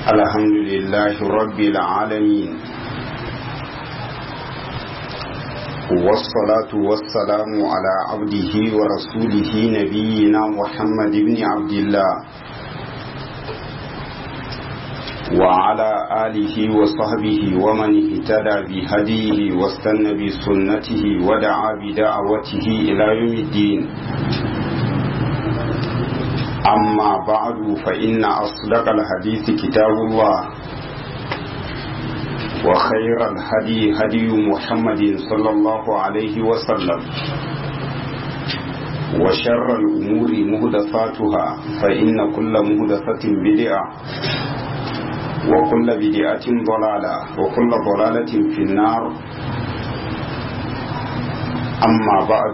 الحمد لله رب العالمين والصلاة والسلام على عبده ورسوله نبينا محمد بن عبد الله وعلى آله وصحبه ومن اهتدى بهديه واستنى بسنته ودعا بدعوته إلى يوم الدين أما بعد فإن أصدق الحديث كتاب الله وخير الهدي هدي محمد صلى الله عليه وسلم وشر الأمور مهدفاتها فإن كل مهدفة بدعة وكل بدعة ضلالة وكل ضلالة في النار أما بعد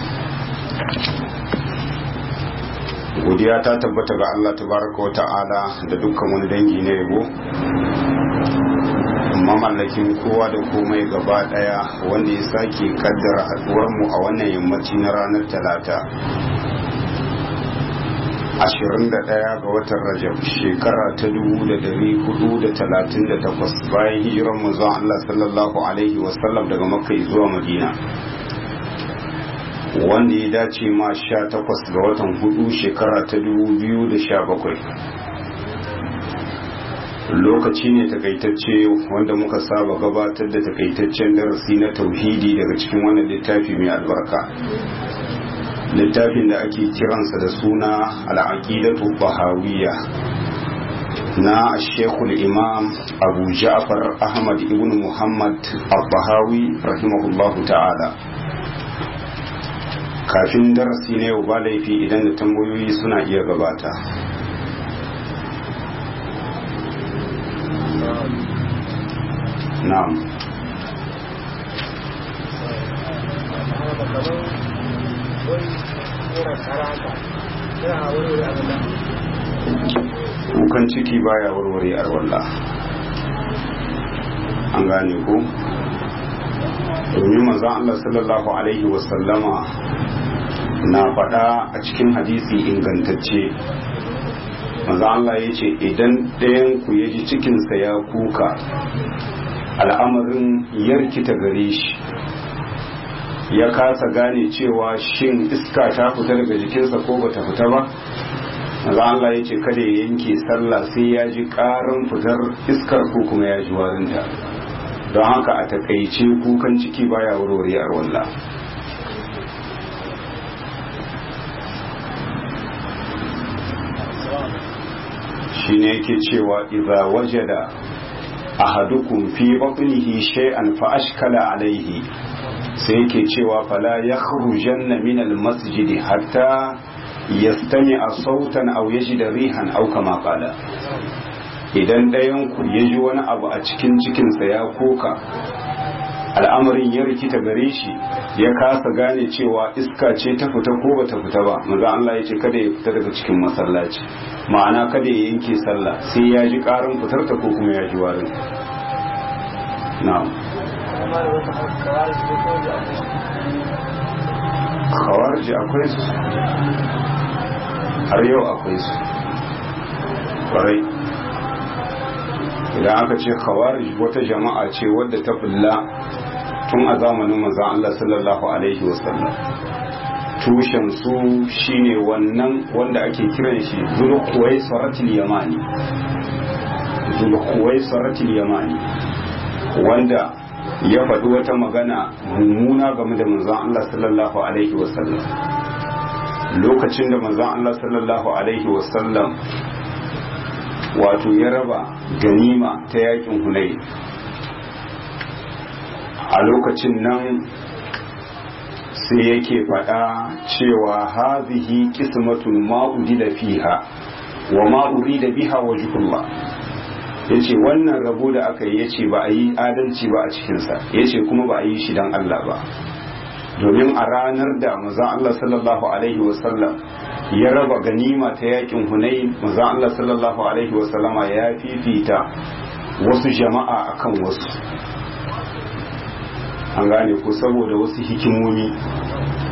godiya ta tabbata ga Allah tabaraka wa ta'ala da dukkan wani dangi na yabo mamallakin kowa da komai gaba daya wanda ya sake kaddara haduwar mu a wannan yammaci na ranar talata 21 ga watan rajab shekara ta 1438 bayan hijiran manzon Allah sallallahu alaihi wasallam daga makka zuwa madina wanda ya dace ma sha takwas ga watan hudu shekara ta dubu biyu da sha bakwai lokaci ne takaitacce wanda muka saba gabatar da takaitaccen darasi na tauhidi daga cikin wannan littafi mai albarka littafin da ake kiransa da suna al'aqidatu bahawiyya na shekul imam abu ja'far ahmad ibn muhammad al-bahawi rahimahullahu ta'ala kafin darasi na yau ba laifi idan da tambayoyi suna iya gabata na'am kukan ciki baya warware arwallah an gane ko domin manzon Allah sallallahu alaihi wasallama na faɗa a cikin hadisi ingantacce manzo Allah ya ce idan ɗayan ku ya ji cikinsa ya kuka al'amarin yarkita gare shi ya kasa gane cewa shin iska ta fita daga jikinsa ko bata fita ba manzo Allah ya ce kada ya yanke sallah sai ya ji ƙarin fitar iskar ko kuma ya ji warinta don haka a takaice kukan ciki baya warware arwallah shine yake cewa idza wajada ahadukum fi batnihi shay'an fa ashkala alayhi sai yake cewa fala yakhrujanna min almasjid hatta yastami'a sautan aw yajida rihan aw kama qala idan ɗayan ku ya ji wani abu a cikin cikinsa ya koka al'amarin ya rikita gare shi ya kasa gane cewa iska ce ta fita ko bata fita ba maza Allah ya ce kada ya fita daga cikin masallaci ma'ana kada ya yanke sallah sai ya ji karin fitar ta ko kuma ya ji warin na'am khawarji akwai su har yau akwai su kwarai idan aka ce khawarij wata jama'a ce wadda ta bulla tun a zamanin manzon Allah sallallahu alaihi wasallam tushen su shine wannan wanda ake kiran shi zulkuwai saratil yamani zulkuwai saratil yamani wanda ya faɗi wata magana mummuna game da manzon Allah sallallahu alaihi wasallam lokacin da manzon Allah sallallahu alaihi wasallam wato ya raba ganima ta yakin hunai a lokacin nan sai yake faɗa cewa hazihi qismatun ma udila fiha wa ma urida biha wajhullah yace wannan rabo da aka yi yace ba a yi adalci ba a cikinsa yace kuma ba a yi shi dan Allah ba domin a ranar da manzon Allah sallallahu alaihi wasallam ya raba ganima ta yakin hunain manzon Allah sallallahu alaihi wasallama ya fifita wasu jama'a akan wasu an gane ko saboda wasu hikimomi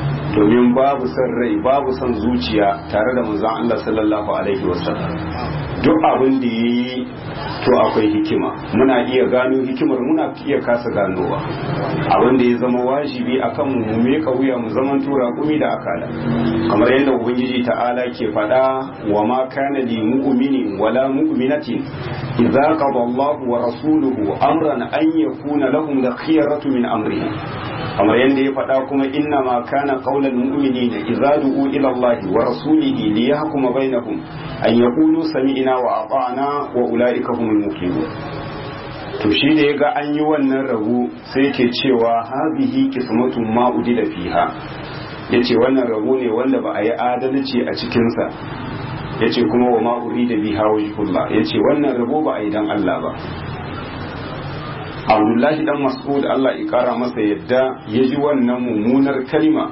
domin babu son rai babu son zuciya tare da manzon Allah sallallahu alaihi wasallam duk abin da ya yi to akwai hikima muna iya gano hikimar muna iya kasa ganowa abin da ya zama wajibi akan mu me wuya mu zaman tura kumi da akala kamar yadda ubangiji ta'ala ke faɗa wa ma kana li mu'minin wala mu'minatin idza qada Allahu wa rasuluhu amran an yakuna lahum khiyaratu min amrihim kamar yadda ya faɗa kuma inna ma kana qaulal mu'minina idza du'u ila Allah wa rasulihi li yahkuma bainahum an yaqulu sami'na wa ata'na wa ulaika humul muflihun to shi da yaga an yi wannan rabu sai yake cewa hadhihi qismatun ma udila fiha yace wannan rabu ne wanda ba a yi adalci a cikin sa yace kuma wa ma urida biha wajhullah yace wannan rabo ba a yi dan Allah ba abdullahi dan mas'ud Allah ya kara masa yadda ya ji wannan mummunar kalma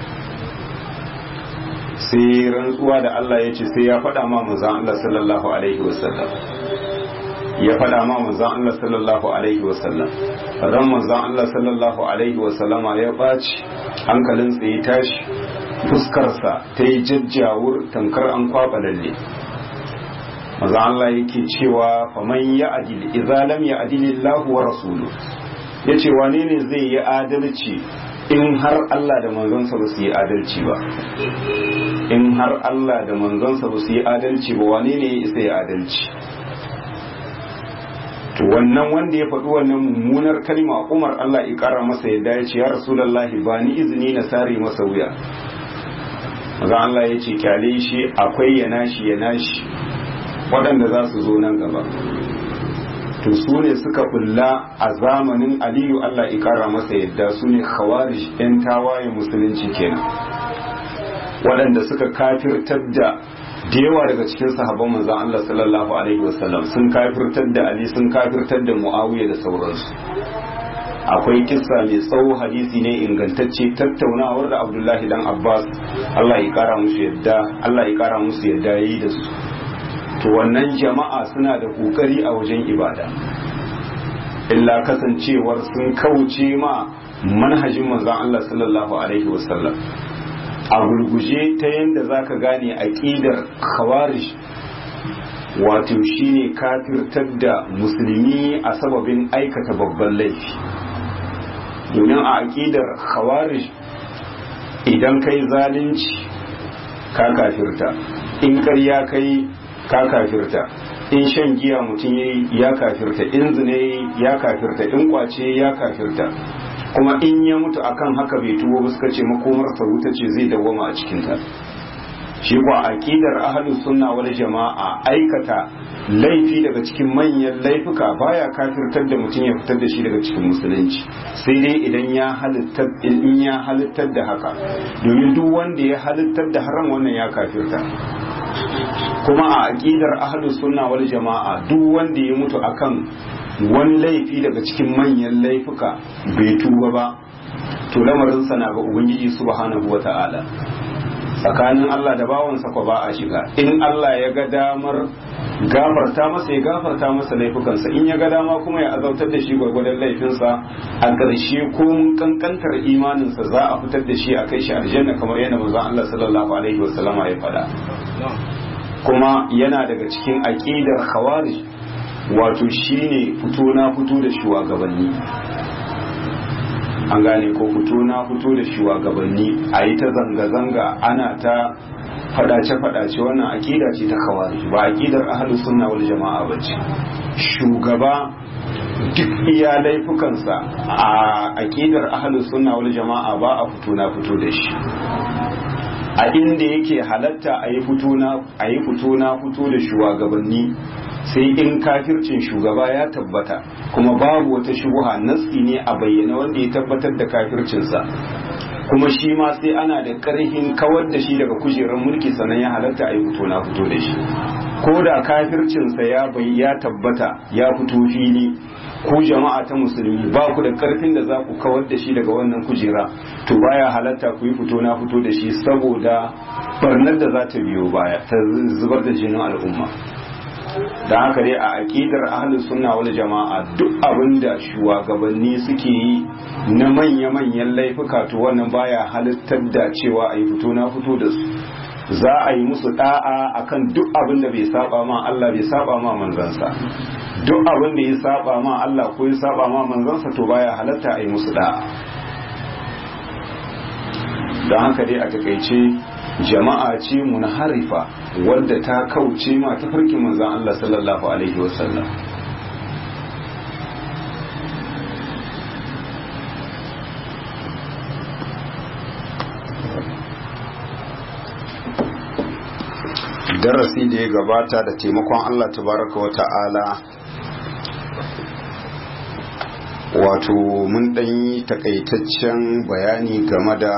sai rantsuwa da Allah ya ce sai ya faɗa ma manzon Allah sallallahu alaihi wasallam ya faɗa ma manzon Allah sallallahu alaihi wasallam ran manzon Allah sallallahu alaihi wasallama ya ɓaci hankalinsa ya tashi fuskarsa ta yi jajjawur tankar an kwaba lalle maza Allah yake cewa faman ya adil idza lam ya adilillahu wa rasuluhu yace wane ne zai yi adalci in har Allah da manzonsa ba su yi adalci ba in har Allah da manzonsa ba su yi adalci ba wane ne ya isa ya adalci to wannan wanda ya faɗi wannan mummunar kalma Umar Allah ya ƙara masa yadda ya ce ya Rasulullahi ba ni izini na sare masa wuya maza Allah ya ce kyale shi akwai ya nashi ya nashi waɗanda za su zo nan gaba to su ne suka bulla a zamanin aliyu Allah ya ƙara masa yadda su ne khawarij 'yan tawaye musulunci kenan waɗanda suka kafirtar da da yawa daga cikin sahabban manzon Allah sallallahu alaihi wasallam sun kafirtar da Ali sun kafirtar da Muawiya da sauransu akwai kissa mai tsawo hadisi ne ingantacce tattaunawar da Abdullahi dan Abbas Allah ya kara musu yadda Allah ya kara musu yadda yayi da su to wannan jama'a suna da kokari a wajen ibada illa kasancewar sun kauce ma manhajin manzon Allah sallallahu alaihi wasallam a gurguje ta yadda za ka gane aƙidar khawarij wato shine kafirtar da musulmi a sababin aikata babban laifi domin a aƙidar khawarij idan kai zalunci ka kafirta in ƙarya kai ka kafirta in shan giya mutum ya kafirta in zine ya kafirta in kwace ya kafirta kuma in ya mutu akan haka bai tuwo ba suka ce makomarsa wuta ce zai dawwama a cikinta shi kuwa aqidar ahlus sunna wal jama'a aikata laifi daga cikin manyan laifuka baya kafirtar da mutum ya fitar da shi daga cikin musulunci sai dai idan ya halittar in ya halittar da haka domin duk wanda ya halittar da haram wannan ya kafirta kuma a aqidar ahlus sunna wal jama'a duk wanda ya mutu akan wani laifi daga cikin manyan laifuka bai tuba ba to lamarinsa na ga ubangiji subhanahu wa ta'ala tsakanin Allah da bawansa ko ba a shiga in Allah ya ga damar gafarta masa ya gafarta masa laifukansa in ya ga dama kuma ya azautar da shi gwargwadon laifinsa a ƙarshe ko kankantar imaninsa za a fitar da shi a kai shi aljanna kamar yadda manzon Allah sallallahu alaihi wasallama ya faɗa kuma yana daga cikin aqidar khawarij wato shine fito na fito da shugabanni an gane ko fito na fito da shugabanni a yi ta zanga-zanga ana ta fadace-fadace wannan akida ce ta kawari ba akidar ahalus sunna wal jama'a ba ce shugaba duk iya laifukansa a akidar ahalus sunna wal jama'a ba a fito na fito da shi a inda yake halatta a yi fito na fito da shugabanni sai in kafircin shugaba ya tabbata kuma babu wata shubuha nasi ne a bayyana wanda ya tabbatar da kafircinsa kuma shi ma sai ana da karhin kawar da shi daga kujerar mulki sannan ya halatta a yi fito na fito da shi ko da kafircinsa ya bai ya tabbata ya fito fili ku jama'a ta musulmi ba ku da karfin da za ku kawar da shi daga wannan kujera to baya halatta ku yi fito na fito da shi saboda barnar da za ta biyo baya ta zubar da jinin al'umma da haka dai a aƙidar ahlus sunna wal jama'a duk abin da shugabanni suke yi na manya-manyan laifuka to wannan baya halittar da cewa a yi fito na fito da su za a yi musu da'a akan duk abin da bai saba ma Allah bai saba ma manzansa duk abin da ya saba ma Allah ko ya saba ma manzansa to baya halatta a yi musu da'a don haka dai a takaice jama'a ce munharifa wadda ta kauce ma ta farkin manzan Allah sallallahu alaihi wasallam darasi da ya gabata da taimakon Allah tabaraka wa ta'ala wato mun ɗanyi takaitaccen bayani game da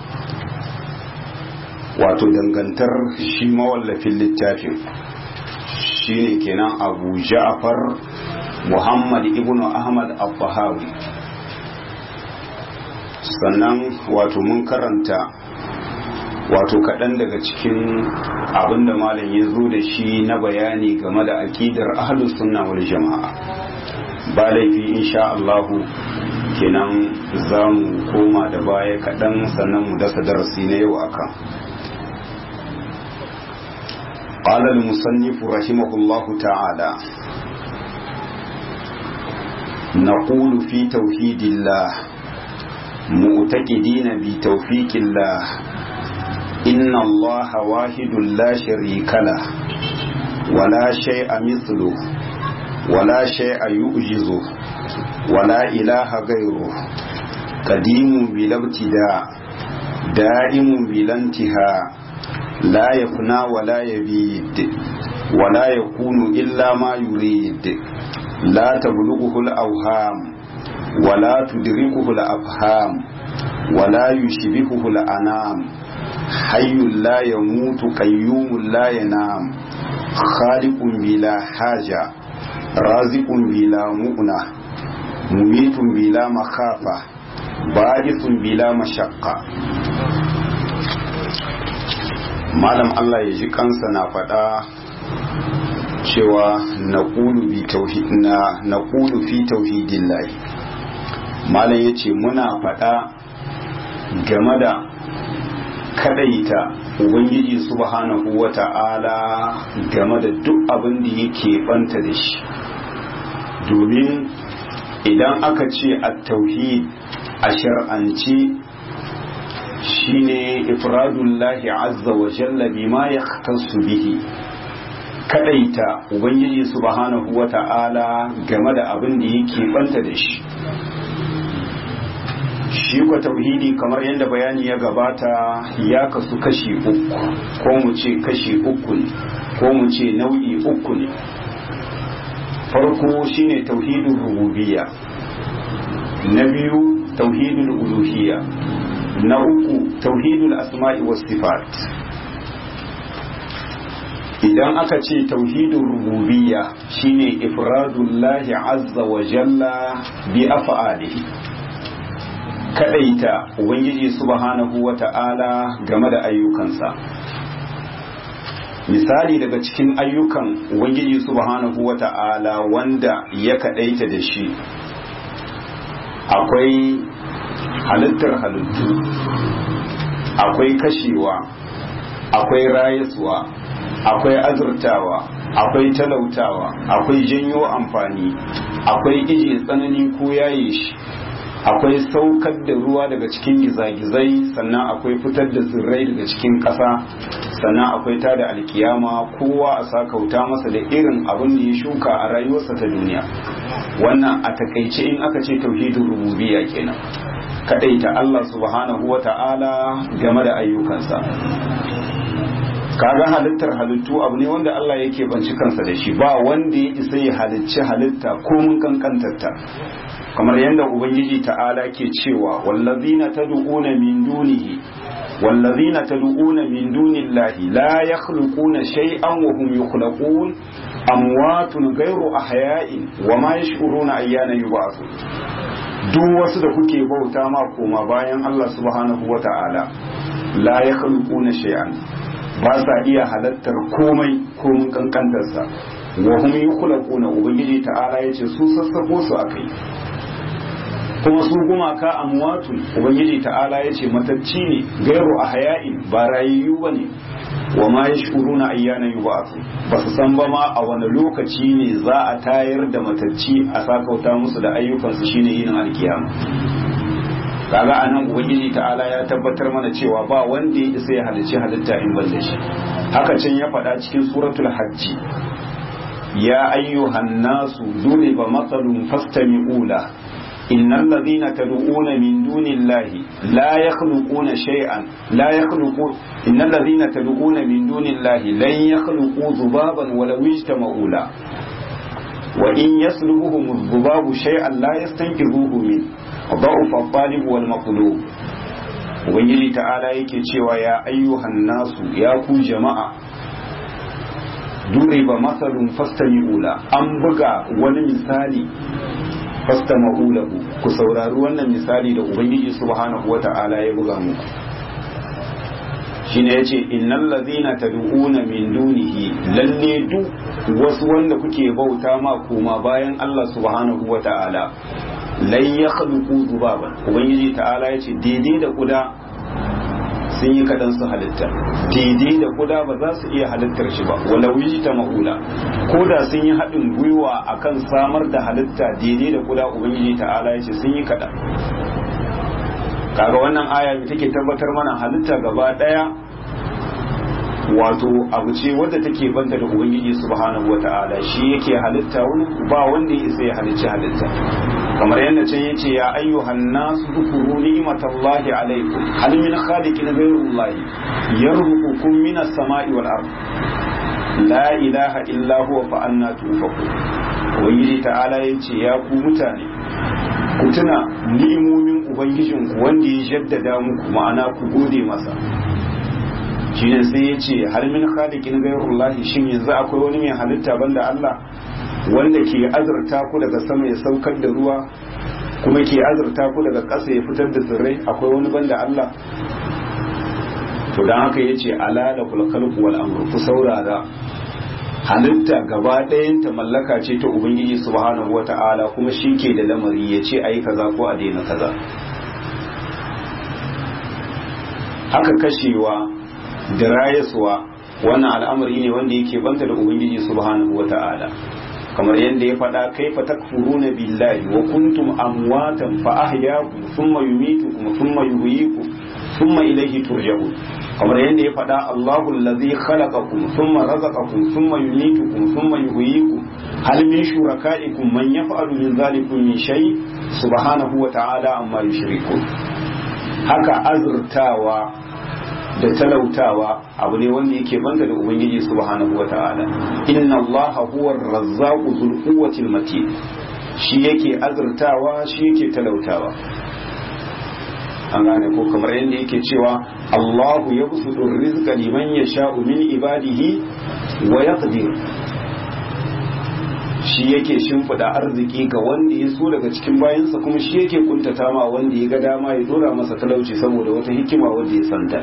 wato dangantar shi mawallafin littafin shi ne kenan abu ja'far muhammad ibn ahmad al-bahawi sannan wato mun karanta wato kaɗan daga cikin abinda malam ya zo da shi na bayani game da aƙidar ahlus sunna wal jama'a ba laifi insha Allahu kenan za mu koma da baya kaɗan sannan mu dasa darasi na yau akan قال المصنف رحمه الله تعالى نقول في توحيد الله معتقدين بتوفيق الله إن الله واحد لا شريك له ولا شيء مثله ولا شيء يؤجزه ولا إله غيره قديم بلا ابتداء دائم بلا انتهاء لا يفنى ولا يبيد ولا يكون إلا ما يريد لا تبلغه الأوهام ولا تدركه الأفهام ولا يشبهه الأنام حي لا يموت قيوم لا ينام خالق بلا حاجة رازق بلا مؤنة مميت بلا مخافة بارث بلا مشقة malam Allah ya ji kansa na faɗa cewa na ƙulu fi tauhidin layi malam ya ce muna faɗa game da kadaita ubangiji subhanahu wa ta'ala game da duk abin da yake banta da shi domin idan aka ce a tauhid a shar'anci shine ifradullahi azza wa jalla bima yahtassu bihi kadaita ubangiji subhanahu wa ta'ala game da abin da yake banta da shi shi kwa tauhidi kamar yadda bayani ya gabata ya kasu kashi uku ko mu ce kashi uku ne ko mu ce nau'i uku ne farko shine tauhidul rububiyya na biyu tauhidul uluhiyya na uku tauhidul asma'i was sifat idan aka ce tauhidul rububiyya shine ifradullahi azza wa jalla bi af'alihi kadaita ubangiji subhanahu wa ta'ala game da ayyukansa misali daga cikin ayyukan ubangiji subhanahu wa ta'ala wanda ya kadaita da shi akwai halittar halittu akwai kashewa akwai rayaswa akwai azurtawa akwai talautawa akwai janyo amfani akwai ije tsanani ko yaye shi akwai saukar da ruwa daga cikin gizagizai sannan akwai fitar da tsirrai daga cikin ƙasa sannan akwai ta da alkiyama kowa a sakauta masa da irin abin da ya shuka a rayuwarsa ta duniya wannan a takaice in aka ce tauhidin rububiyya kenan kadaita Allah subhanahu wa ta'ala game da ayyukansa kaga halittar halittu abu ne wanda Allah yake banci kansa da shi ba wanda ya isa ya halicci halitta ko mun kankantarta kamar yadda ubangiji ta'ala ke cewa wallazina tad'una min dunihi wallazina tad'una min dunillahi la yakhluquna shay'an wa hum yukhlaqun amwatun ghayru ahya'in wa ma yash'uruna ayyana yub'athu duk wasu da kuke bauta ma koma bayan Allah subhanahu wa ta'ala la yakhluquna shay'an ba sa iya halattar komai ko mun kankantarsa wa hum yukhlaquna ubangiji ta'ala yace su sassako su akai kuma su gumaka amwatu ubangiji ta'ala yace matacci ne gairu a haya'in ba rayayyu bane wa ma yashuruna ayyana yub'athu ba su san ba ma a wani lokaci ne za a tayar da matacci a sakauta musu da ayyukansu shine yin alkiyama kaga anan ubangiji ta'ala ya tabbatar mana cewa ba wanda ya isa ya halicci halitta in ban da shi haka can ya faɗa cikin suratul hajji ya ayyuhan nasu duriba matsalun fastami'u la innal ladhina tad'una min dunillahi la yakhluquna shay'an la yakhluqu innal ladhina tad'una min dunillahi lan yakhluqu dhubaban walaw ijtama'u la wa in yaslubuhum adh-dhubabu shay'an la yastanqidhuhu min ضعف الطالب والمطلوب ubangiji ta'ala yake cewa ya ayyuhan nasu ya ku jama'a dure ba masalun fastami ula an buga wani misali fastama ulahu ku saurari wannan misali da ubangiji subhanahu wata'ala ya buga muku shine yace innal ladhina tad'una min dunihi lalle duk wasu wanda kuke bauta ma koma bayan Allah subhanahu wata'ala lan ya khluqu zubaban ubangiji ta'ala yace daidai da kuda sun yi kadan su halitta daidai da kuda ba za su iya halittar shi ba wala wuji ta mahula ko da sun yi haɗin gwiwa akan samar da halitta daidai da kuda ubangiji ta'ala yace sun yi kadan kaga wannan aya take tabbatar mana halitta gaba daya wato abu ce wadda take banta da ubangiji subhanahu wata'ala shi yake halitta wani ba wanda ya isa ya halicci halitta kamar yadda can yace ya ayyuhan nasu dhkuru ni'matallahi alaykum hal min khaliqin ghayrullahi yarzuqukum minas sama'i wal ard la ilaha illa huwa fa anna tufakun ubangiji ta'ala yace ya ku mutane ku tuna ni'imomin ubangijinku wanda ya jaddada muku ma'ana ku gode masa shine sai ya ce har min khaliqin ghayrullahi shin yanzu akwai wani mai halitta banda Allah wanda ke azurta ku daga sama ya saukar da ruwa kuma ke azurta ku daga ƙasa ya fitar da tsirrai akwai wani banda Allah to dan haka yace ala da kul khalqu wal amru ku saurara halitta gaba ɗayanta mallaka ce ta ubangiji subhanahu wata'ala kuma shi ke da lamari ya ce a yi kaza ko a daina kaza haka kashewa da rayaswa wannan al'amari ne wanda yake banta da ubangiji subhanahu wata'ala kamar yadda ya faɗa kaifa takfuruna billahi wa kuntum amwatan fa ahyaakum thumma yumitukum thumma yuhyikum thumma ilayhi turja'un kamar yadda ya faɗa Allahu allazi khalaqakum thumma razaqakum thumma yumitukum thumma yuhyikum hal min shurakaikum man yaf'alu min dhalikum min shay subhanahu wa ta'ala amma yushrikun haka azurtawa da talautawa abu ne wanda yake banta da ubangiji subhanahu wa ta'ala inna allaha huwa ar-razzaqu dhul quwwati matin shi yake azurtawa shi yake talautawa an gane ko kamar yadda yake cewa Allahu ya busudu rizqa liman yasha'u min ibadihi wa yaqdir shi yake shimfida arziki ga wanda ya so daga cikin bayansa kuma shi yake kuntata ma wanda ya ga dama ya dora masa talauci saboda wata hikima wanda ya santa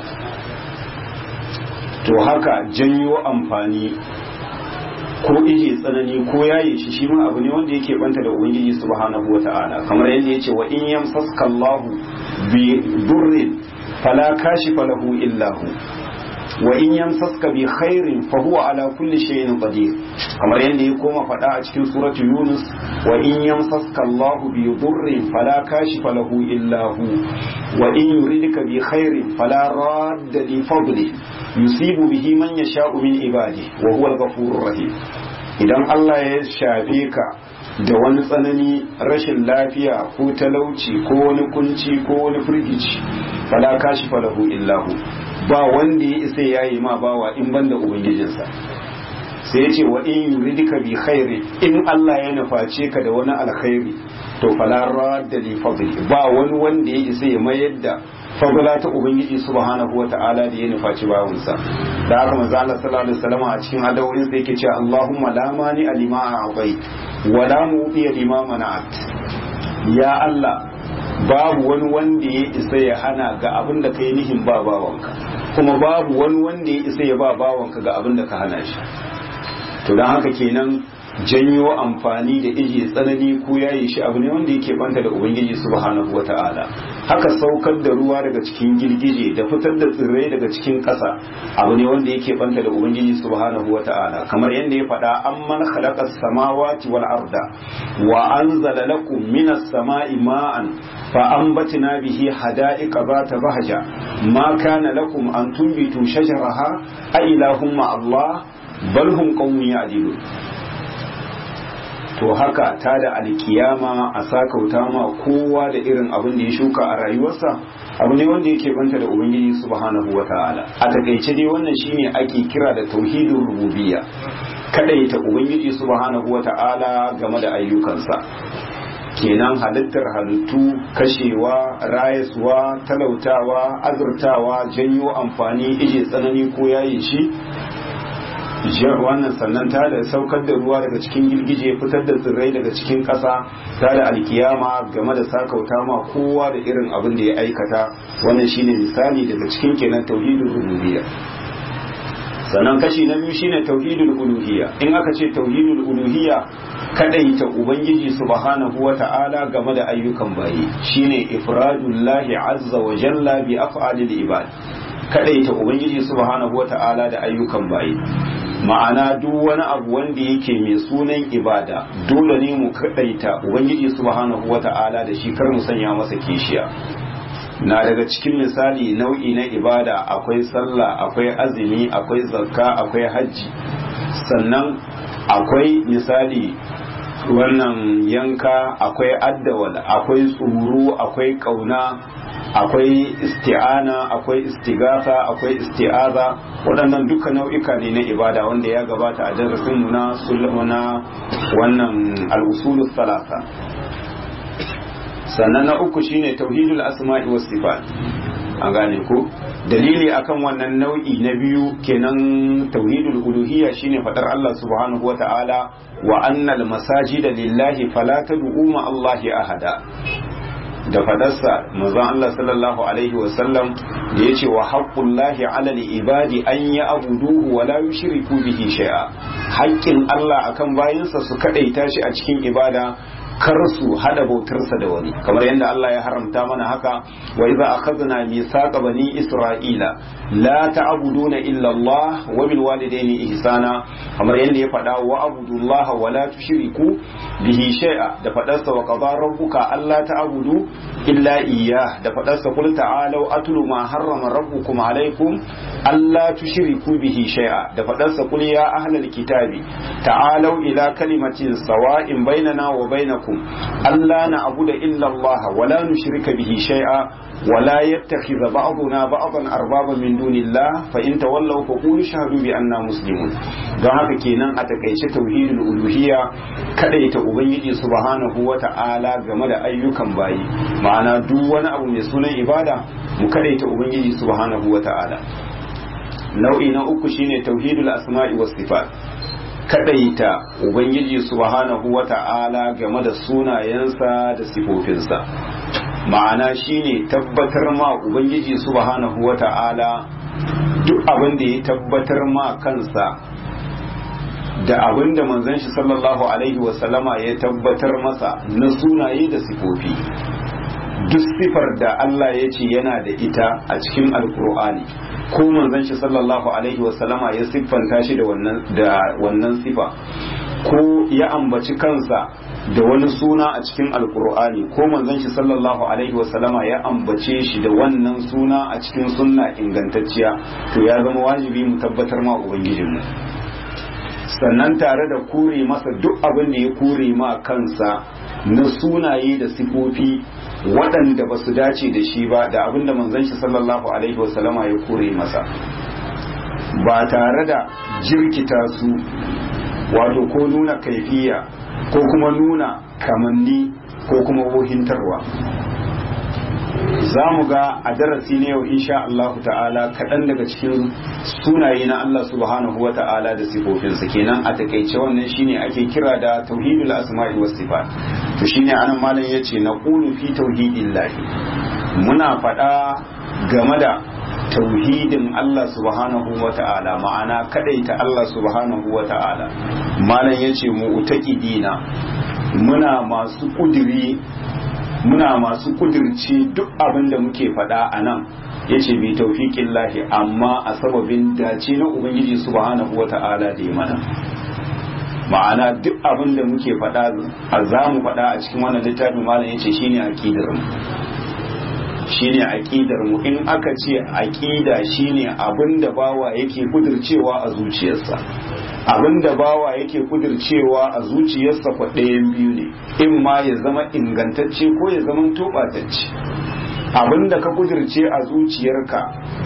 to haka janyo amfani ko ije tsanani ko yaye shi shi ma abu ne wanda yake banta da ubangiji subhanahu wata'ala kamar yadda yace wa in yamsaska Allahu bi durrin fala kashifa lahu illa hu wa in yamsaska bi khairin fa huwa ala kulli shay'in qadir kamar yadda ya koma faɗa a cikin suratu yunus wa in yamsaska Allahu bi durrin fala kashifa lahu illa hu wa in yuridka bi khairin fala radda li fadli yusibu bihi man yasha'u min ibadi wa huwa al-ghafurur rahim idan Allah ya shafe ka da wani tsanani rashin lafiya ko talauci ko wani kunci ko wani firgici fala kashifa lahu illahu ba wanda ya isa yayi ma bawa in banda ubangijinsa sai ya ce wa in yuridika bi khairi in Allah ya nuface ka da wani alkhairi to fala radda li fadli ba wani wanda ya isa ya mayar da fadla ta ubangiji subhanahu wata'ala da ya nufaci bawunsa da haka manzo Allah sallallahu alaihi wasallam a cikin adawin sa yake cewa Allahumma la mani alima a'tai wa la mu'ti lima mana'at ya Allah babu wani wanda ya isa ya hana ga abin da kai nihin ba bawanka kuma babu wani wanda ya isa ya ba bawanka ga abin da ka hana shi to dan haka kenan janyo amfani da ije tsanani ko yayi shi abu ne wanda yake banta da ubangiji subhanahu wata'ala haka saukar da ruwa daga cikin girgije da fitar da tsirrai daga cikin ƙasa abu ne wanda yake banta da ubangiji subhanahu wata'ala kamar yadda ya faɗa amman khalaqas samawati wal arda wa anzala lakum minas sama'i ma'an fa anbatna bihi hada'iqa zata bahja ma kana lakum an tunbitu shajaraha a ilahum ma Allah bal hum qaumun ya'dilun to haka ta da alkiyama a sakauta ma kowa da irin abin da ya shuka a rayuwarsa abu ne wanda yake banta da ubangiji subhanahu wataala a takaice dai wannan shine ake kira da tauhidin rububiyya kadaita ubangiji subhanahu wataala game da ayyukansa kenan halittar halittu kashewa rayaswa talautawa azurtawa janyo amfani ije tsanani ko yayin shi wannan sannan ta da saukar da ruwa daga cikin girgije fitar da tsirrai daga cikin ƙasa ta da alkiyama game da sakauta ma kowa da irin abin da ya aikata wannan shine misali daga cikin kenan tauhidul rububiyya sannan kashi na biyu shine tauhidul uluhiyya in aka ce tauhidul uluhiyya kadaita ubangiji subhanahu wata'ala game da ayyukan bayi shine ifradullahi azza wa jalla bi af'alil ibad kadaita ubangiji subhanahu wata'ala da ayyukan bayi ma'ana duk wani abu wanda yake mai sunan ibada dole ne mu kadaita ubangiji subhanahu wata'ala da shi kar mu sanya masa kishiya na daga cikin misali nau'i na ibada akwai sallah akwai azumi akwai zakka akwai hajji sannan akwai misali wannan yanka akwai addawal akwai tsoro akwai kauna akwai isti'ana akwai istighatha akwai isti'aza waɗannan duka nau'ika ne na ibada wanda ya gabata a darasin mu na sulmuna wannan al-usulus salasa sannan na uku shine tauhidul asma'i was sifat an gane ko dalili akan wannan nau'i na biyu kenan tauhidul uluhiyya shine fadar Allah subhanahu wata'ala wa annal masajida lillahi fala tad'u ma Allahi ahada da fadarsa manzon Allah sallallahu alaihi wa sallam da yace wa haqqullahi ala ibadi an ya'buduhu wa la yushriku bihi shay'a haƙƙin Allah akan bayinsa su kadaita shi a cikin ibada kar su hada bautarsa da wani kamar yadda Allah ya haramta mana haka wa idza akhadna mithaqa bani isra'ila la ta'buduna illa Allah wa bil walidayni ihsana kamar yadda ya faɗa wa abudullaha wa la tushriku bihi shay'a da faɗarsa wa qadara rabbuka alla ta'budu illa iyyah da faɗarsa qul ta'alu atlu ma harrama rabbukum alaykum alla tushriku bihi shay'a da faɗarsa qul ya ahlal kitabi ta'alu ila kalimatin sawa'in bainana wa bainakum لكم ألا نعبد إلا الله ولا نشرك به شيئا ولا يتخذ بعضنا بعضا أربابا من دون الله فإن تولوا فقولوا شهدوا بأننا مسلمون don haka kenan a takaice tauhidul uluhiyya kadaita ubangiji subhanahu wata'ala game da ayyukan bayi ma'ana duk wani abu mai sunan ibada mu kadaita ubangiji subhanahu wata'ala nau'i na uku shine tauhidul asma'i was sifat kadaita ubangiji subhanahu wata'ala game da sunayensa da sifofinsa ma'ana shine tabbatar ma ubangiji subhanahu wata'ala duk abin da ya tabbatar ma kansa da abin da manzon shi sallallahu alaihi wasallama ya tabbatar masa na sunaye da sifofi duk sifar da Allah ya ce yana da ita a cikin alkur'ani ko manzon shi sallallahu alaihi wasallama ya siffanta shi da wannan da wannan sifa ko ya ambaci kansa da wani suna a cikin alkur'ani ko manzon shi sallallahu alaihi wasallama ya ambace shi da wannan suna a cikin sunna ingantacciya to ya zama wajibi mu tabbatar ma ubangijinmu sannan tare da kure masa duk abin da ya kure ma kansa na sunaye da sifofi waɗanda ba su dace da shi ba da abin da manzon shi sallallahu alaihi wasallama ya kure masa ba tare da jirkita su wato ko nuna kaifiya ko kuma nuna kamanni ko kuma wohintarwa za mu ga a darasi ne yau insha Allah ta'ala kaɗan daga cikin sunaye na Allah subhanahu wa ta'ala da sifofinsa kenan a takaice wannan shine ake kira da tauhidul asma'i was sifat to shine anan malam yace na qulu fi tauhidillahi muna faɗa game da tauhidin Allah subhanahu wa ta'ala ma'ana kadaita Allah subhanahu wa ta'ala malam yace mu dina muna masu kudiri muna masu kudirce duk abin da muke faɗa a nan yace bi taufiqin lahi amma a sababin dace na ubangiji subhanahu wa ta'ala da mana ma'ana duk abin da muke faɗa a za mu faɗa a cikin wannan littafin malam yace shine aqidar mu shine aqidar mu in aka ce aqida shine abin da bawa yake kudircewa a zuciyarsa abin da bawa yake kudircewa a zuciyarsa kwa ɗayan biyu ne in ma ya zama ingantacce ko ya zama tobatacce abin da ka kudirce a zuciyarka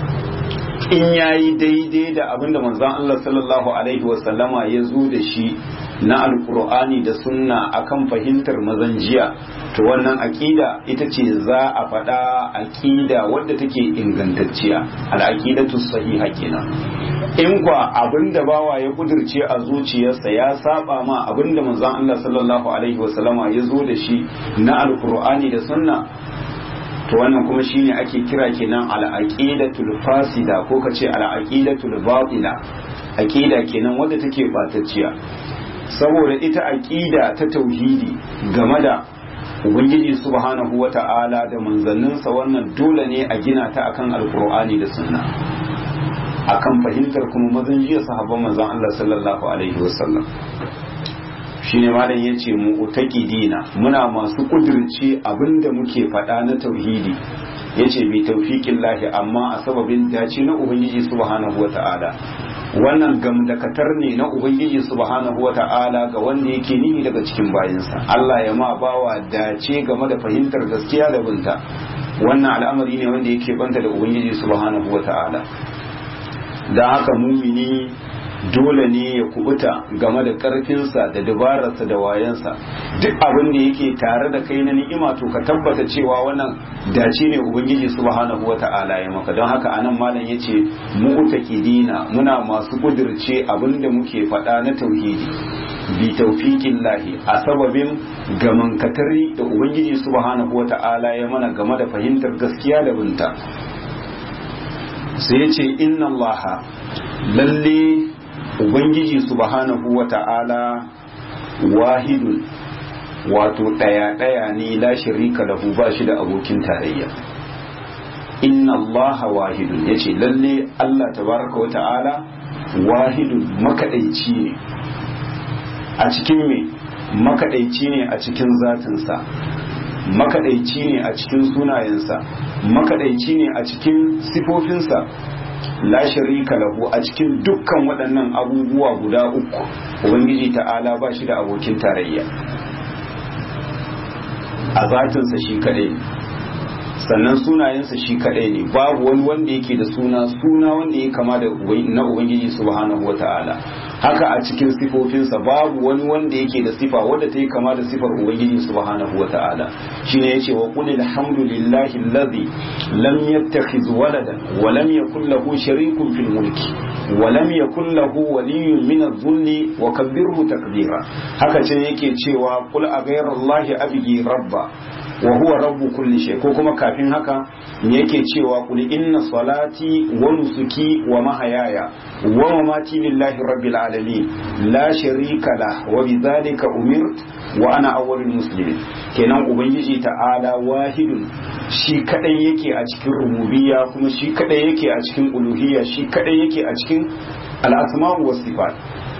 in yayi daidai da abin da manzon Allah sallallahu alaihi wasallama ya zo da shi na alkur'ani da sunna akan fahimtar mazan jiya to wannan aƙida ita ce za a faɗa aƙida wadda take ingantacciya al'aqidatu sahiha kenan in kwa abinda bawa ya kudirce a zuciyarsa ya saba ma abinda manzon Allah sallallahu alaihi wasallama ya zo da shi na alkur'ani da sunna to wannan kuma shine ake kira kenan al'aqidatul fasida ko kace al'aqidatul batila aqida kenan wadda take batacciya saboda ita aqida ta tauhidi game da ubangiji subhanahu wata'ala da manzanninsa wannan dole ne a gina ta akan alkur'ani da sunna akan fahimtar kuma mazan jiya sahabban manzon Allah sallallahu alaihi wasallam shine malam yace mu utaqidina muna masu kudirce abinda muke faɗa na tauhidi yace bi tawfiqin lahi amma a sababin dace na ubangiji subhanahu wata'ala wannan gamdakatar ne na ubangiji subhanahu wata'ala ga wanda yake nihi daga cikin bayinsa Allah ya ma bawa dace game da fahimtar gaskiya da binta wannan al'amari ne wanda yake banta da ubangiji subhanahu wata'ala da haka mumini dole ne ya kubuta game da karfinsa da dabararsa da wayansa duk abin da yake tare da kai na ni'ima to ka tabbata cewa wannan dace ne ubangiji subhanahu wata'ala ya maka don haka anan malam yace mu'taqidina muna masu kudirce abin da muke faɗa na tauhidi bi tawfiqin lahi a sababin gaman katari da ubangiji subhanahu wata'ala ya mana game da fahimtar gaskiya da binta sai yace inna allaha lalle ubangiji subhanahu wa ta'ala wahidun wato ɗaya-ɗaya ne la shirika lahu ba shi da abokin tarayya inna allaha wahidun ya ce lalle allah tabaraka wa ta'ala wahidun makaɗaici ne a cikin me makaɗaici ne a cikin zatinsa makaɗaici ne a cikin sunayensa makaɗaici ne a cikin sifofinsa la sharika lahu a cikin dukkan waɗannan abubuwa guda uku ubangiji ta'ala ba shi da abokin tarayya a zatinsa shi kadai sannan sunayensa shi kadai ne babu wani wanda yake da suna suna wanda ya kama da na ubangiji subhanahu wata'ala haka a cikin sifofinsa babu wani wanda yake da sifa wadda ta yi kama da sifar ubangiji subhanahu wata'ala shine yace wa qul alhamdulillahi alladhi lam yattakhiz waladan wa lam yakul lahu sharikun fil mulki wa lam yakul lahu waliyyun min adh-dhulli wa kabbirhu takbira haka ce yake cewa qul a ghayra allahi abghi rabba wa huwa rabbu kulli shay ko kuma kafin haka yake cewa qul inna salati wa nusuki wa mahayaya wa mamati lillahi rabbil alamin la sharika la wa bidhalika umirt wa ana awwalul muslimin kenan ubangiji ta'ala wahidun shi kadai yake a cikin rububiyya kuma shi kadai yake a cikin uluhiyya shi kadai yake a cikin al-asma'u was sifat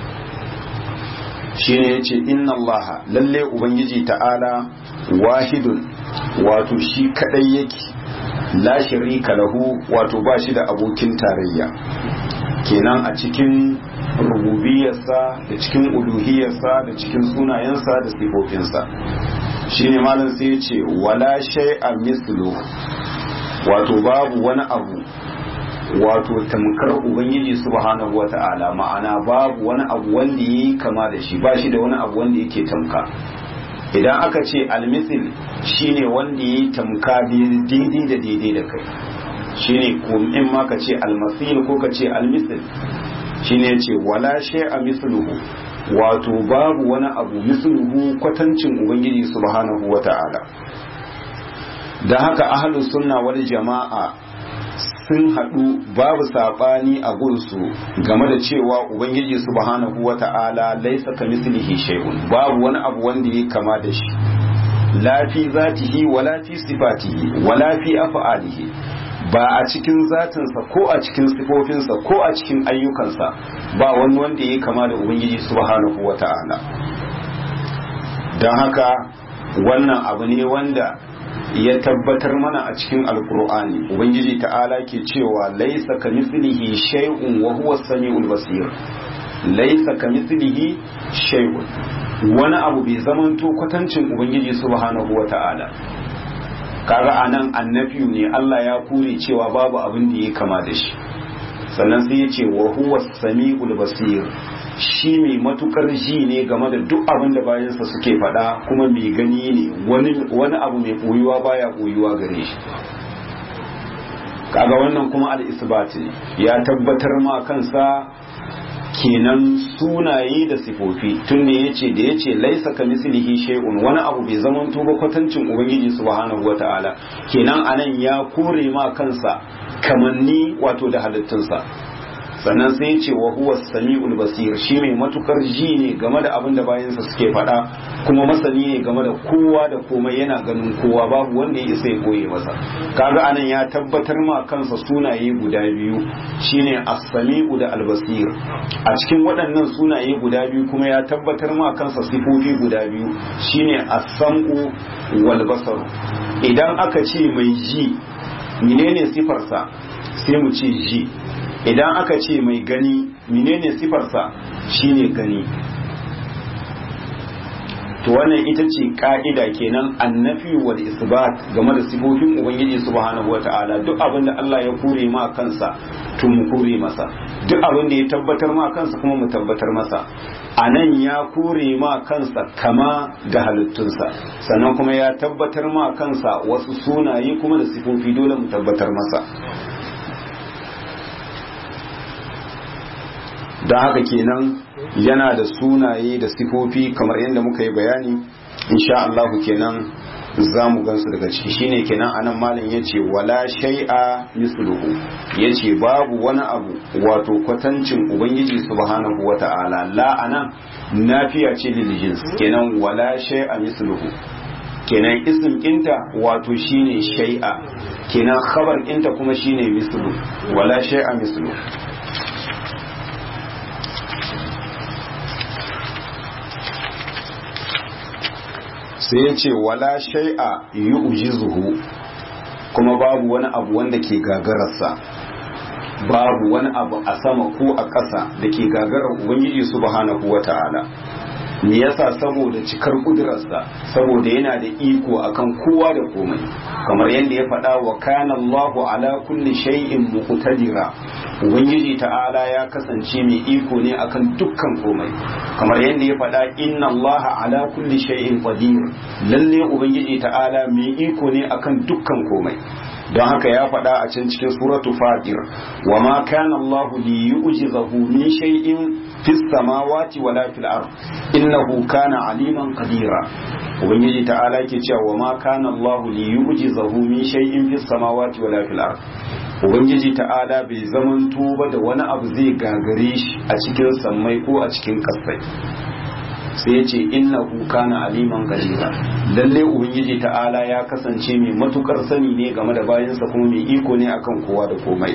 shine yace inna allaha lalle ubangiji ta'ala wahidun wato shi kadai yake la sharika lahu wato ba shi da abokin tarayya kenan a cikin rububiyarsa da cikin uluhiyarsa da cikin sunayensa da sifofinsa shine malam sai ya ce wala shay'a mislu wato babu wani abu wato tamkar ubangiji subhanahu wata'ala ma'ana babu wani abu wanda yi kama da shi ba shi da wani abu wanda yake tamka idan aka ce almisil shine wanda yi tamka daidai da daidai da kai shine ko in ma ka ce almasil ko ka ce almisil shine ce wala shay'a misluhu wato babu wani abu misluhu kwatancin ubangiji subhanahu wata'ala da haka ahlus sunna wal jama'a sun haɗu babu saɓani a gunsu game da cewa ubangiji subhanahu wata'ala laisa ka mislihi shay'un babu wani abu wanda ya kama da shi la fi zatihi wala fi sifatihi wala fi af'alihi ba a cikin zatinsa ko a cikin sifofinsa ko a cikin ayyukansa ba wani wanda ya kama da ubangiji subhanahu wata'ala don haka wannan abu ne wanda ya tabbatar mana a cikin alkur'ani ubangiji ta'ala ke cewa laisa ka mislihi shay'un wa huwa samiul basir laisa ka mislihi shay'un wani abu bai zamanto kwatancin ubangiji subhanahu wa ta'ala kaga anan annabi ne Allah ya kure cewa babu abin da ya kama da shi sannan sai ya ce wa huwa samiul basir shi mai matukar ji ne game da duk abin da bayansa suke faɗa kuma mai gani ne wani abu mai koyuwa baya koyuwa gare shi kaga wannan kuma al-isbat ne ya tabbatar ma kansa kenan sunaye da sifofi tun da yace da yace laisa ka mislihi shay'un wani abu bai zaman ba kwatancin ubangiji subhanahu wataala kenan anan ya kore ma kansa kamanni wato da halittunsa sannan sai ce wa huwa sami'ul basir shi mai matukar ji ne game da abin da bayansa suke faɗa kuma masani ne game da kowa da komai yana ganin kowa babu wanda ya isa ya koye masa kaga anan ya tabbatar ma kansa sunaye guda biyu shine as-sami'u da al-basir a cikin waɗannan sunaye guda biyu kuma ya tabbatar ma kansa sifofi guda biyu shine as-sam'u wal basar idan aka ce mai ji menene sifarsa sai mu ce ji idan aka ce mai gani menene sifarsa shine gani to wannan ita ce ka'ida kenan annafi wal isbat game da sifofin ubangiji subhanahu wata'ala duk abin da Allah ya kure ma kansa to mu kure masa duk abin da ya tabbatar ma kansa kuma mu tabbatar masa a nan ya kure ma kansa kama da halittunsa sannan kuma ya tabbatar ma kansa wasu sunaye kuma da sifofi dole mu tabbatar masa don haka kenan yana da sunaye da sifofi kamar yadda muka yi bayani insha Allah kenan za mu gansu daga ciki shine kenan anan malam ya ce wala shay'a misluhu ya ce babu wani abu wato kwatancin ubangiji subhanahu wa ta'ala la anan nafiya ce lil jins kenan wala shay'a misluhu kenan ism inta wato shine shay'a kenan khabar inta kuma shine mislu wala shay'a misluhu sai ya ce wala shay'a yu'jizuhu kuma babu wani abu wanda ke gagararsa babu wani abu a sama ko a ƙasa da ke gagarar ubangiji subhanahu wata'ala me yasa saboda cikar kudurarsa saboda yana da iko akan kowa da komai kamar yadda ya faɗa wa kana Allahu ala kulli shay'in muqtadira ubangiji ta'ala ya kasance mai iko ne akan dukkan komai kamar yadda ya faɗa inna Allah ala kulli shay'in qadir lalle ubangiji ta'ala mai iko ne akan dukkan komai don haka ya faɗa a can cikin suratu fatir wa ma kana Allah li yu'jizahu min shay'in fis samawati wala fil ard innahu kana aliman qadira ubangiji ta'ala ke cewa wa ma kana Allah li yu'jizahu min shay'in fis samawati wala fil ard ubangiji ta'ala bai zaman tuba da wani abu zai gagare shi a cikin sammai ko a cikin kasai sai ya ce innahu kana aliman qadira lalle ubangiji ta'ala ya kasance mai matukar sani ne game da bayansa kuma mai iko ne akan kowa da komai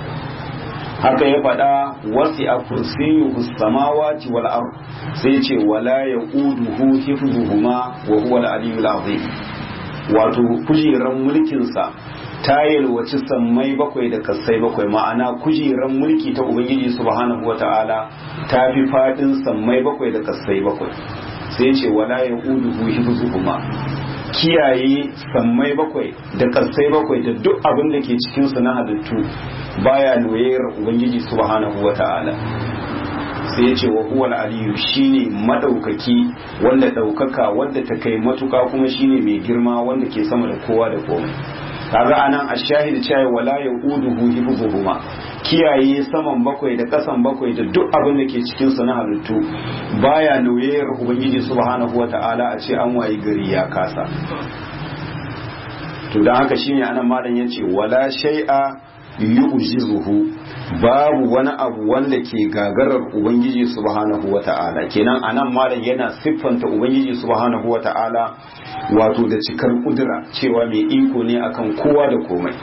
haka ya faɗa wasi a kursiyyu samawati wal ard sai ce wala yaquduhu hifdhuhuma wa huwa al-aliyyul azim wato kujeran mulkin sa ta yalwaci sammai bakwai da kasai bakwai ma'ana kujeran mulki ta ubangiji subhanahu wata'ala ta fi fadin sammai bakwai da kasai bakwai sai ce wala yaquduhu hifdhuhuma kiyaye sammai bakwai da kasai bakwai da duk abin da ke cikinsu na halittu baya noyar ubangiji subhanahu wa ta'ala sai ya ce wa huwa aliyu shine madaukaki wanda daukaka wanda ta kai matuka kuma shine mai girma wanda ke sama da kowa da komai kaga anan ashahid cewa wala yaquduhu hifdhuhuma kiyaye saman bakwai da kasan bakwai da duk abin da ke cikin su na halittu baya nauyayar ubangiji subhanahu wata'ala a ce an wayi gari ya kasa to dan haka shine anan malam yace wala shay'a yu'jizuhu babu wani abu wanda ke gagarar ubangiji subhanahu wata'ala kenan anan malam yana siffanta ubangiji subhanahu wata'ala wato da cikar kudura cewa mai iko ne akan kowa da komai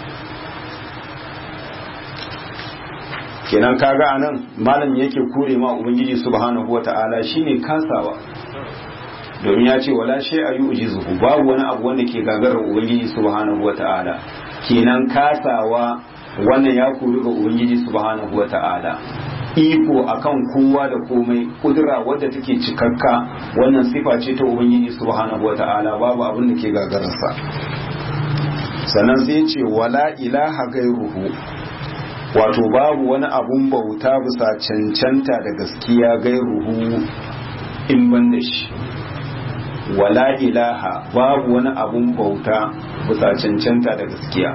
kenan kaga anan malam yake kore ma ubangiji subhanahu wata'ala shine kasawa domin ya ce wala shay a yu'jizuhu babu wani abu wanda ke gagarar ubangiji subhanahu wata'ala kenan kasawa wannan ya kori ga ubangiji subhanahu wata'ala iko akan kowa da komai kudura wadda take cikakka wannan sifa ce ta ubangiji subhanahu wata'ala babu abin da ke gagararsa sannan sai ce wala ilaha gairuhu wato babu wani abun bauta bisa cancanta da gaskiya gairuhu in ban da shi wala ilaha babu wani abun bauta bisa cancanta da gaskiya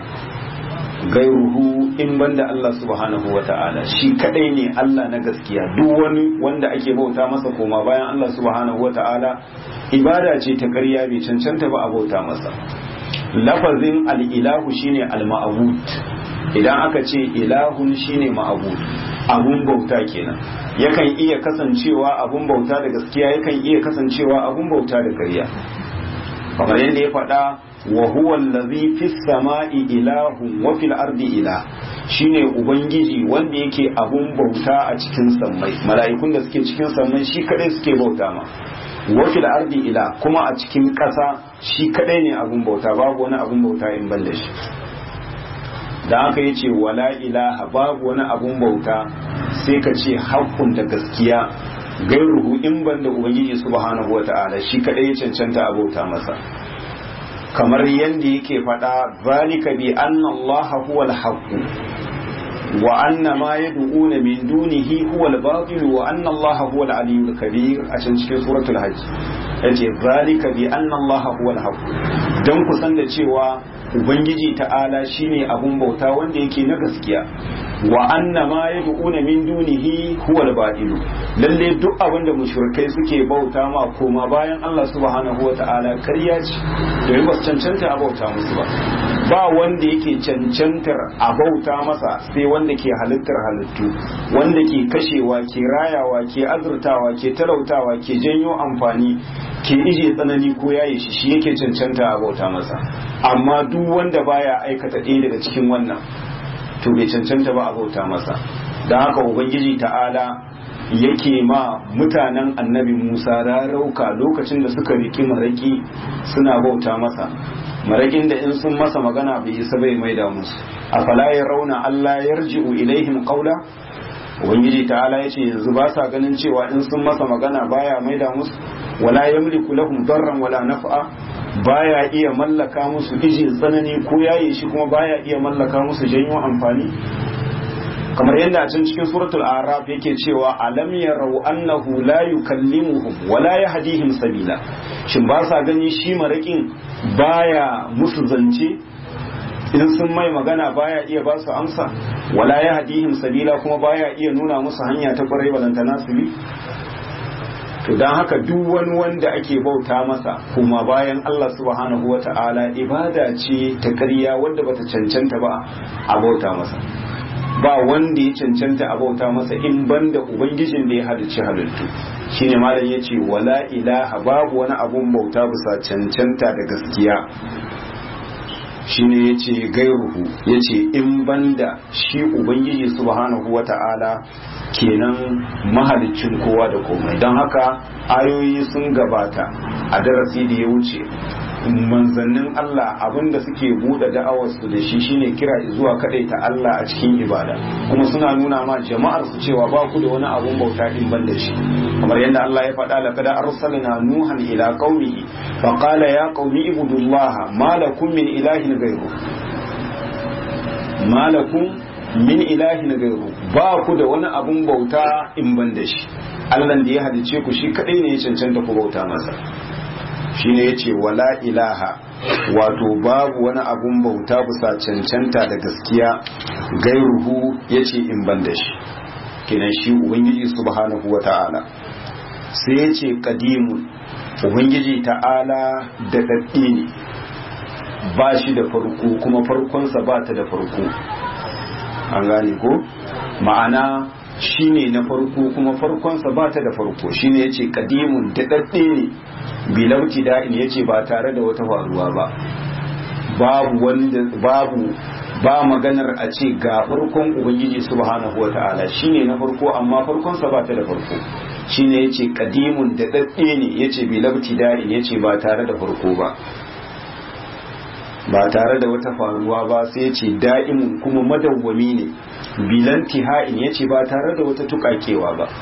gairuhu in banda Allah subhanahu wa ta'ala shi kadai ne Allah na gaskiya duk wani wanda ake bauta masa koma bayan Allah subhanahu wa ta'ala ibada ce ta ƙarya bai cancanta ba a bauta masa lafazin al'ilahu shine al-ma'bud idan aka ce ilahun shine ma'bud abun bauta kenan yakan iya kasancewa abun bauta da gaskiya yakan iya kasancewa abun bauta da ƙarya kamar yadda ya faɗa wa huwa allazi fis sama'i ilahun wa fil ardi ilah shine ubangiji wanda yake abun bauta a cikin sammai mala'ikun da suke cikin sammai shi kadai suke bauta ma wa fil ardi ilah kuma a cikin ƙasa shi kadai ne abun bauta babu wani abun bauta in ban da shi da aka yi ce wala ilaha babu wani abun bauta sai ka ce haƙƙun da gaskiya gairuhu in ban da ubangiji subhanahu wata'ala shi kadai ya cancanta a bauta masa kamar yadda yake faɗa zalika bi anna Allah huwal haqq wa anna ma yad'una min dunihi huwal batil wa anna Allah huwal aliyyul kabir a cikin cikin suratul hajj yace zalika bi anna Allah huwal haqq dan ku san da cewa ubangiji ta'ala shine abun bauta wanda yake na gaskiya wa anna ma yad'una min dunihi huwal batil lalle duk abin da mushrikai suke bauta ma koma bayan Allah subhanahu wata'ala ƙarya ce domin ba su cancanta a bauta musu ba ba wanda yake cancantar a bauta masa sai wanda ke halittar halittu wanda ke kashewa ke rayawa ke azurtawa ke talautawa ke janyo amfani ke ije tsanani ko yaye shi shi yake cancanta a bauta masa amma duk wanda baya aikata ɗaya daga cikin wannan to bai cancanta ba a bauta masa da haka ubangiji ta'ala yake ma mutanen annabi musa rarauka lokacin da suka riki maraki suna bauta masa marakin da in sun masa magana bai isa bai maida musu a ya rauna allah yarji'u ilaihim qawla ubangiji ta'ala yace yanzu ba sa ganin cewa in sun masa magana baya maida musu wala yamliku lahum darran wala naf'a baya iya mallaka musu ijin tsanani ko yaye shi kuma baya iya mallaka musu janyo amfani kamar yadda a can cikin suratul araf yake cewa alam yarau annahu la yukallimuhum wa la yahdihim sabila shin ba sa gani shi marakin baya musu zance in sun mai magana baya iya ba su amsa wala yahdihim sabila kuma baya iya nuna musu hanya ta kwarai balantana su bi to don haka duk wani wanda ake bauta masa kuma bayan Allah subhanahu wa ta'ala ibada ce ta ƙarya wanda bata cancanta ba a bauta masa ba wanda ya cancanta a bauta masa in banda ubangijin da ya halicci halittu shine malam yace wala ilaha babu wani abun bauta bisa cancanta da gaskiya shine yace gairuhu yace in banda shi ubangiji subhanahu wa ta'ala kenan mahalicin kowa da komai don haka ayoyi sun gabata a darasi da ya wuce manzannin Allah abinda suke buɗe da'awarsu da shi shine kira zuwa ta Allah a cikin ibada kuma suna nuna ma jama'ar su cewa ba ku da wani abun bauta in ban da shi kamar yadda Allah ya faɗa laqad arsalna nuhan ila qaumihi fa qala ya qaumi ibudullaha ma lakum min ilahin ghayru ma lakum min ilahin gairu ba ku da wani abun bauta in ban da shi Allah da ya halice ku shi kadai ne ya cancanta ku bauta masa shine yace wala ilaha wato babu wani abun bauta bisa cancanta da gaskiya gairuhu yace in ban da shi kinan shi ubangiji subhanahu wata'ala sai yace qadimun ubangiji ta'ala da daddi ne ba shi da farko kuma farkonsa ba ta da farko an gane ko ma'ana shine na farko kuma farkonsa ba ta da farko shine yace kadimun daɗaɗɗe ne bilauti da'in yace ba tare da wata faruwa ba babu wanda babu ba maganar a ce ga farkon ubangiji subhanahu wata'ala shine na farko amma farkonsa ba ta da farko shine yace kadimun daɗaɗɗe ne yace bilauti da'in yace ba tare da farko ba ba tare da wata faruwa ba sai ce da'imun kuma madawwami ne bilanti ha'in ya ce ba tare da wata tukakewa ba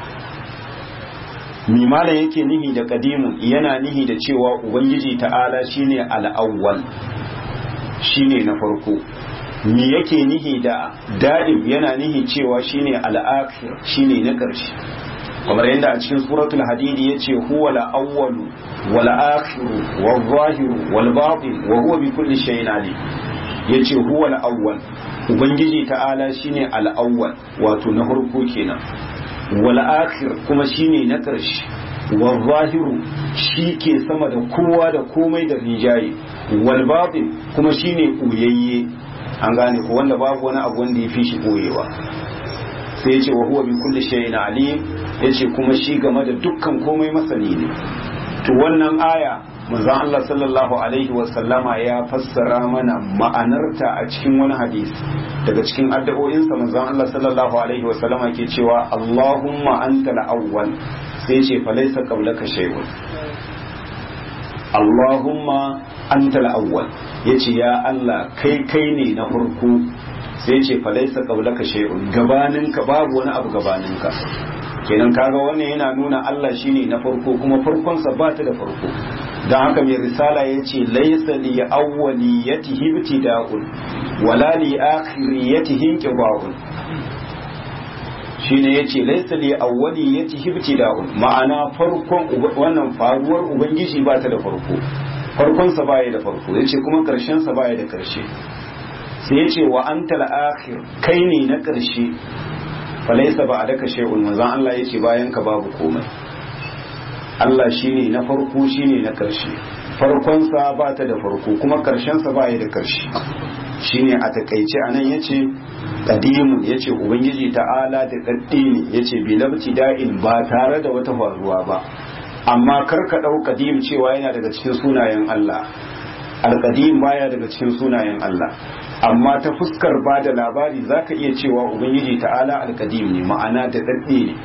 mimalan yake nihi da kadimun yana nihi da cewa ubangiji ta'ala shine al'awwal shine na farko mi yake nihi da da'im yana nihi cewa shine al'akhir shine na ƙarshe kamar yadda a cikin suratul hadidi yace huwa al-awwalu wal akhiru wal zahiru wal batin wa huwa bi kulli shay'in alim yace huwa al-awwal ubangiji ta'ala shine al-awwal wato na farko kenan wal akhir kuma shine na karshe wal zahiru shi ke sama da kowa da komai da rijaye wal batin kuma shine koyayye an gane ko wanda babu wani abu wanda ya fi shi koyewa sai yace wa huwa bi kulli shay'in alim yace kuma shi game da dukkan komai masani ne to wannan aya manzon Allah sallallahu alaihi wa sallama ya fassara mana ma'anarta a cikin wani hadisi daga cikin addu'o'insa manzon Allah sallallahu alaihi wa sallama ke cewa Allahumma anta al-awwal sai ce fa laysa qablaka shay'un Allahumma anta al-awwal yace ya Allah kai kai ne na farko sai ce fa laysa qablaka shay'un gabaninka babu wani abu gabaninka kenan kaga wannan yana nuna Allah shine na farko kuma farkonsa ba ta da farko don haka mai risala ya ce laisa li awwaliyatihi ibtida'un wala li akhiriyatihi inqida'un shine yace laisa li awwaliyatihi ibtida'un ma'ana farkon wannan faruwar ubangiji ba ta da farko farkonsa baya da farko yace kuma karshen sa baya da karshe sai yace wa antal akhir kai ne na karshe falaisa ba a daka shay'un manzon Allah yace bayan ka babu komai Allah shine na farko shine na karshe farkon sa ba ta da farko kuma karshen sa ba ya da karshe shine a takaice anan yace qadimun yace ubangiji ta'ala da daddi ne yace bilabti da'in ba tare da wata faruwa ba amma kar ka dau qadim cewa yana daga cikin sunayen Allah al-qadim baya daga cikin sunayen Allah amma ta fuskar ba da labari za ka iya cewa ubangiji ta'ala alkadim ne ma'ana da daɗe ne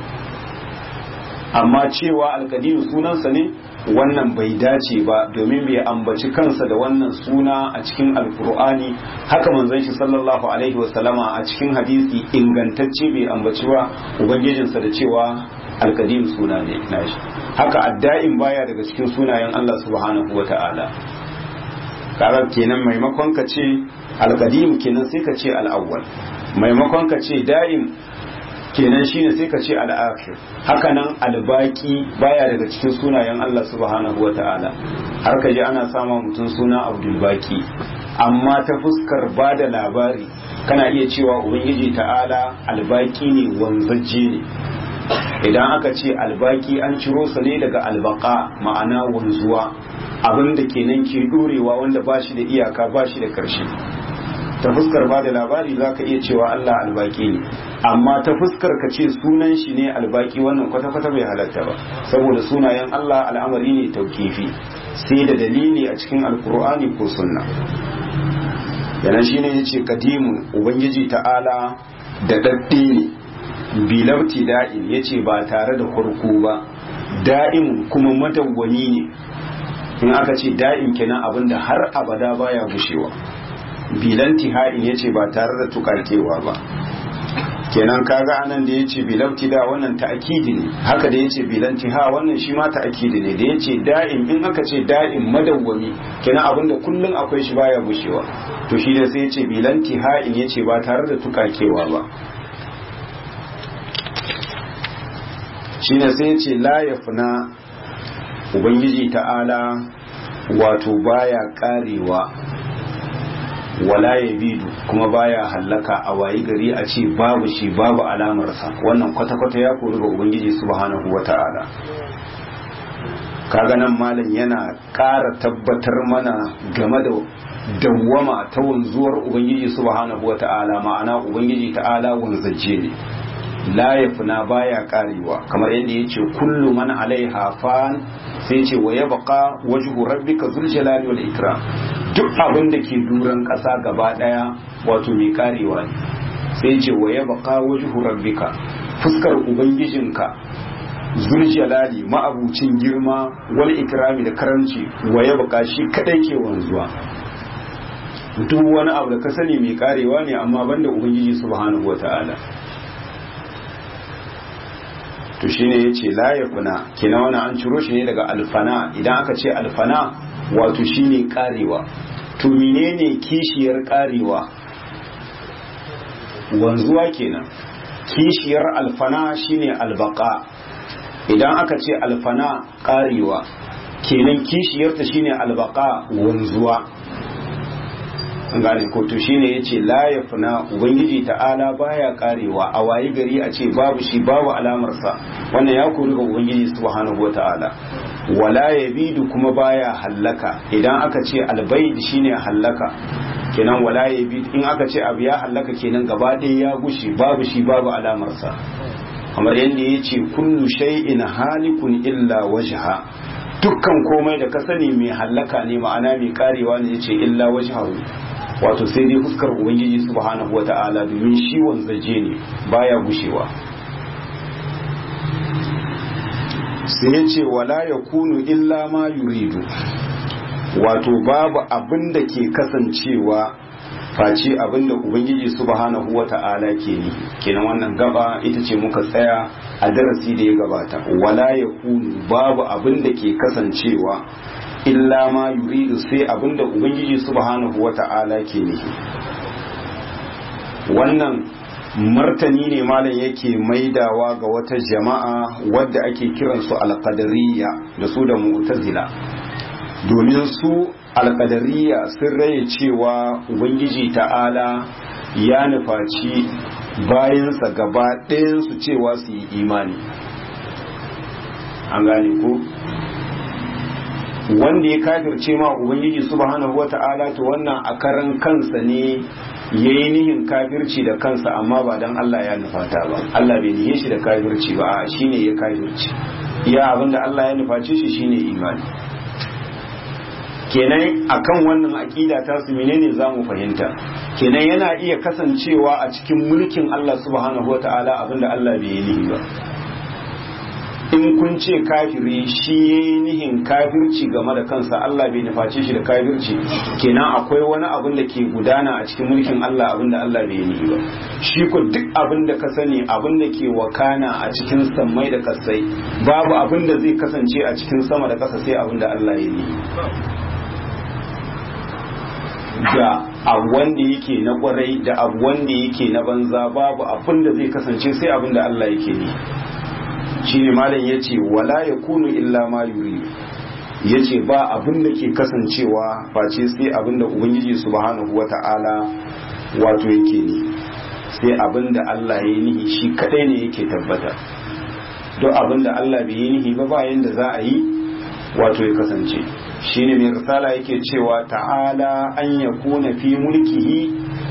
amma cewa alkadim sunansa ne wannan bai dace ba domin bai ambaci kansa da wannan suna a cikin alkur'ani haka manzon shi sallallahu alaihi wasallama a cikin hadisi ingantacce bai ambaci ba ubangijinsa da cewa alkadim suna ne nashi haka adda'in baya daga cikin sunayen Allah subhanahu wata'ala karar kenan maimakon ka ce alkadim kenan sai ka ce al'awwal maimakon ka ce da'im kenan shine sai ka ce al'akhir hakanan albaki baya daga cikin sunayen Allah subhanahu wa ta'ala har ka ji ana sama mutum suna abdul baki amma ta fuskar ba da labari kana iya cewa ubangiji ta'ala albaki ne wanzajje ne idan aka ce albaki an ciro sa ne daga albaka ma'ana wanzuwa abin da kenan ke dorewa wanda ba shi da iyaka ba shi da karshe ta fuskar ba da labari za ka iya cewa Allah albaki ne amma ta fuskar ka ce sunan shi ne albaki wannan kwata-kwata bai halatta ba saboda sunayen Allah al'amari ne taukifi sai da dalili a cikin alkur'ani ko sunna yana shi ne ya ce kadimu ubangiji ta'ala da daddi ne bilauti da'in ya ce ba tare da farko ba da'in kuma madawwami ne in aka ce da'in kenan abinda har abada baya gushewa bilanti ha'in ya ce ba tare da tukarkewa ba kenan kaga anan da yace bilabti da wannan ta'kidi ne haka da yace bilanti ha wannan shi ma ta'kidi ne da yace da'im in aka ce da'im madawwami kenan abinda kullun akwai shi baya gushewa to shi ne sai yace bilanti ha in yace ba tare da tukakewa ba shine sai yace la yafna ubangiji ta'ala wato baya karewa wala ya bidu kuma baya hallaka a wayi gari a ce babu shi babu alamarsa wannan kwata-kwata ya kori ga ubangiji subhanahu wa ta'ala kaga nan malam yana ƙara tabbatar mana game da dawwama ta wanzuwar ubangiji subhanahu wata'ala ma'ana ubangiji ta'ala wanzaje ne la yafna baya karewa kamar yadda yace kullu man alaiha fan sai ce wa yabqa wajhu rabbika zul jalali wal ikram duk abin da ke duran ƙasa gaba daya wato mai karewa ne sai ce wa yabqa wajhu rabbika fuskar ubangijinka zuljalali ma'abucin girma wal ikrami da karamci waye baka shi kadai ke wanzuwa duk wani abu da ka sani mai karewa ne amma banda ubangiji subhanahu wata'ala to shine yace la yafuna kina wannan an ciro shi ne daga alfana idan aka ce alfana wato shine karewa to menene kishiyar karewa wanzuwa kenan kishiyar alfana shine albaka idan aka ce alfana karewa kenan kishiyarta shine albaka wanzuwa gane ko to shine yace la yafna ubangiji ta'ala baya karewa a wayi gari a ce babu shi babu alamar sa wannan ya kori ga ubangiji subhanahu wataala wala yabidu kuma baya hallaka idan aka ce albaid shine hallaka kenan wala yabid in aka ce abu ya hallaka kenan gaba ɗaya ya gushe babu shi babu alamar sa kamar yadda ya ce kullu shay'in halikun illa wajha dukkan komai da ka sani mai hallaka ne ma'ana mai karewa ne yace illa wajhahu wato sai dai fuskar ubangiji subhanahu wata'ala domin shi wanzaje ne baya gushewa sai ya ce wala yakunu illa ma yuridu wato babu abin da ke kasancewa face abinda ubangiji subhanahu wata'ala ke ni kenan wannan gaba ita ce muka tsaya a darasi da ya gabata wala ya kunu babu abinda ke kasancewa illa ma yuridu sai abinda ubangiji subhanahu wata'ala ke nihi wannan martani ne malam yake maidawa ga wata jama'a wadda ake kiransu alqadariyya da su da mu'tazila domin su alkadariya sun raye cewa ubangiji ta'ala ya nufaci bayansa gaba ɗayansu cewa su yi imani an gane ko wanda ya kafirce ma ubangiji subhanahu wata'ala to wannan a karan kansa ne ya yi nihin kafirci da kansa amma ba don Allah ya nufata ba Allah bai nihe shi da kafirci ba a shine ya kafirci iya abinda Allah ya nuface shi shine imani kenan akan wannan aƙida ta su menene za mu fahimta kenan yana iya kasancewa a cikin mulkin Allah subhanahu wa ta'ala abinda Allah bai yi nihi ba in kun ce kafiri shi ya yi nihin kafirci game da kansa Allah bai nuface shi da kafirci kenan akwai wani abin da ke gudana a cikin mulkin Allah abin da Allah bai yi nihi ba shi ko duk abin da ka sani abin da ke wakana a cikin sammai da kasai babu abin da zai kasance a cikin sama da kasa sai abin da Allah ya yi da abu wanda yake na kwarai da abu wanda yake na banza babu abin da zai kasance sai abin da Allah yake ne shi ne malam ya ce wala ya kunu illa ma yuri ya ce ba abin da ke kasancewa face sai abin da ubangiji subhanahu wa ta'ala wato yake ne sai abin da Allah ya yi nihi shi kadai ne yake tabbata don abin da Allah bai yi nihi ba bayan da za a yi wato ya kasance shine mai risala yake cewa ta'ala an ya kuna fi mulkihi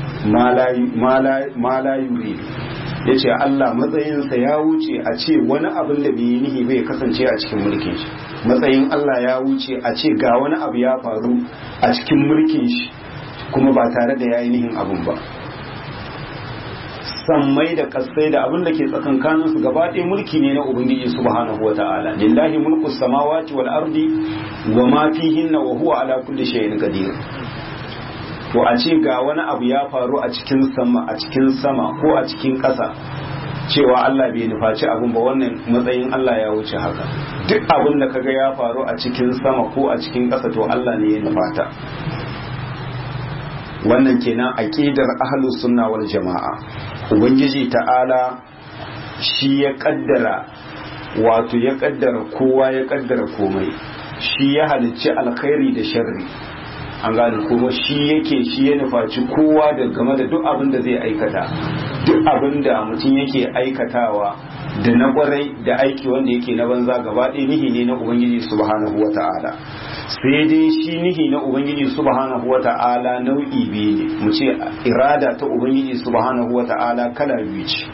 ma la yuri ya ce Allah matsayinsa ya wuce a ce wani abin da bai nihi bai kasance a cikin mulkin shi matsayin Allah ya wuce a ce ga wani abu ya faru a cikin mulkin shi kuma ba tare da ya yi nihin abin ba sammai da kasai da abin da ke tsakankanin su gaba ɗaya mulki ne na ubangiji subhanahu wa ta'ala lillahi mulku samawati wal ardi wa ma fihinna wa huwa ala kulli shay'in qadir to a ce ga wani abu ya faru a cikin sama a cikin sama ko a cikin ƙasa cewa Allah bai nufaci abin ba wannan matsayin Allah ya wuce haka duk abin da kaga ya faru a cikin sama ko a cikin ƙasa to Allah ne ya nufata wannan kenan aqidar ahlus sunna wal jama'a ubangiji ta'ala shi ya kaddara wato ya kaddara kowa ya kaddara komai shi ya halicci alkhairi da sharri an gane kuma shi yake shi ya nufaci kowa da game da duk abin da zai aikata duk abin da mutum yake aikatawa da na kwarai da aiki wanda yake na banza gaba ɗaya nihi ne na ubangiji subhanahu wa ta'ala sai dai shi nihi na ubangiji subhanahu wa ta'ala nau'i biyu ne mu ce irada ta ubangiji subhanahu wa ta'ala kala biyu ce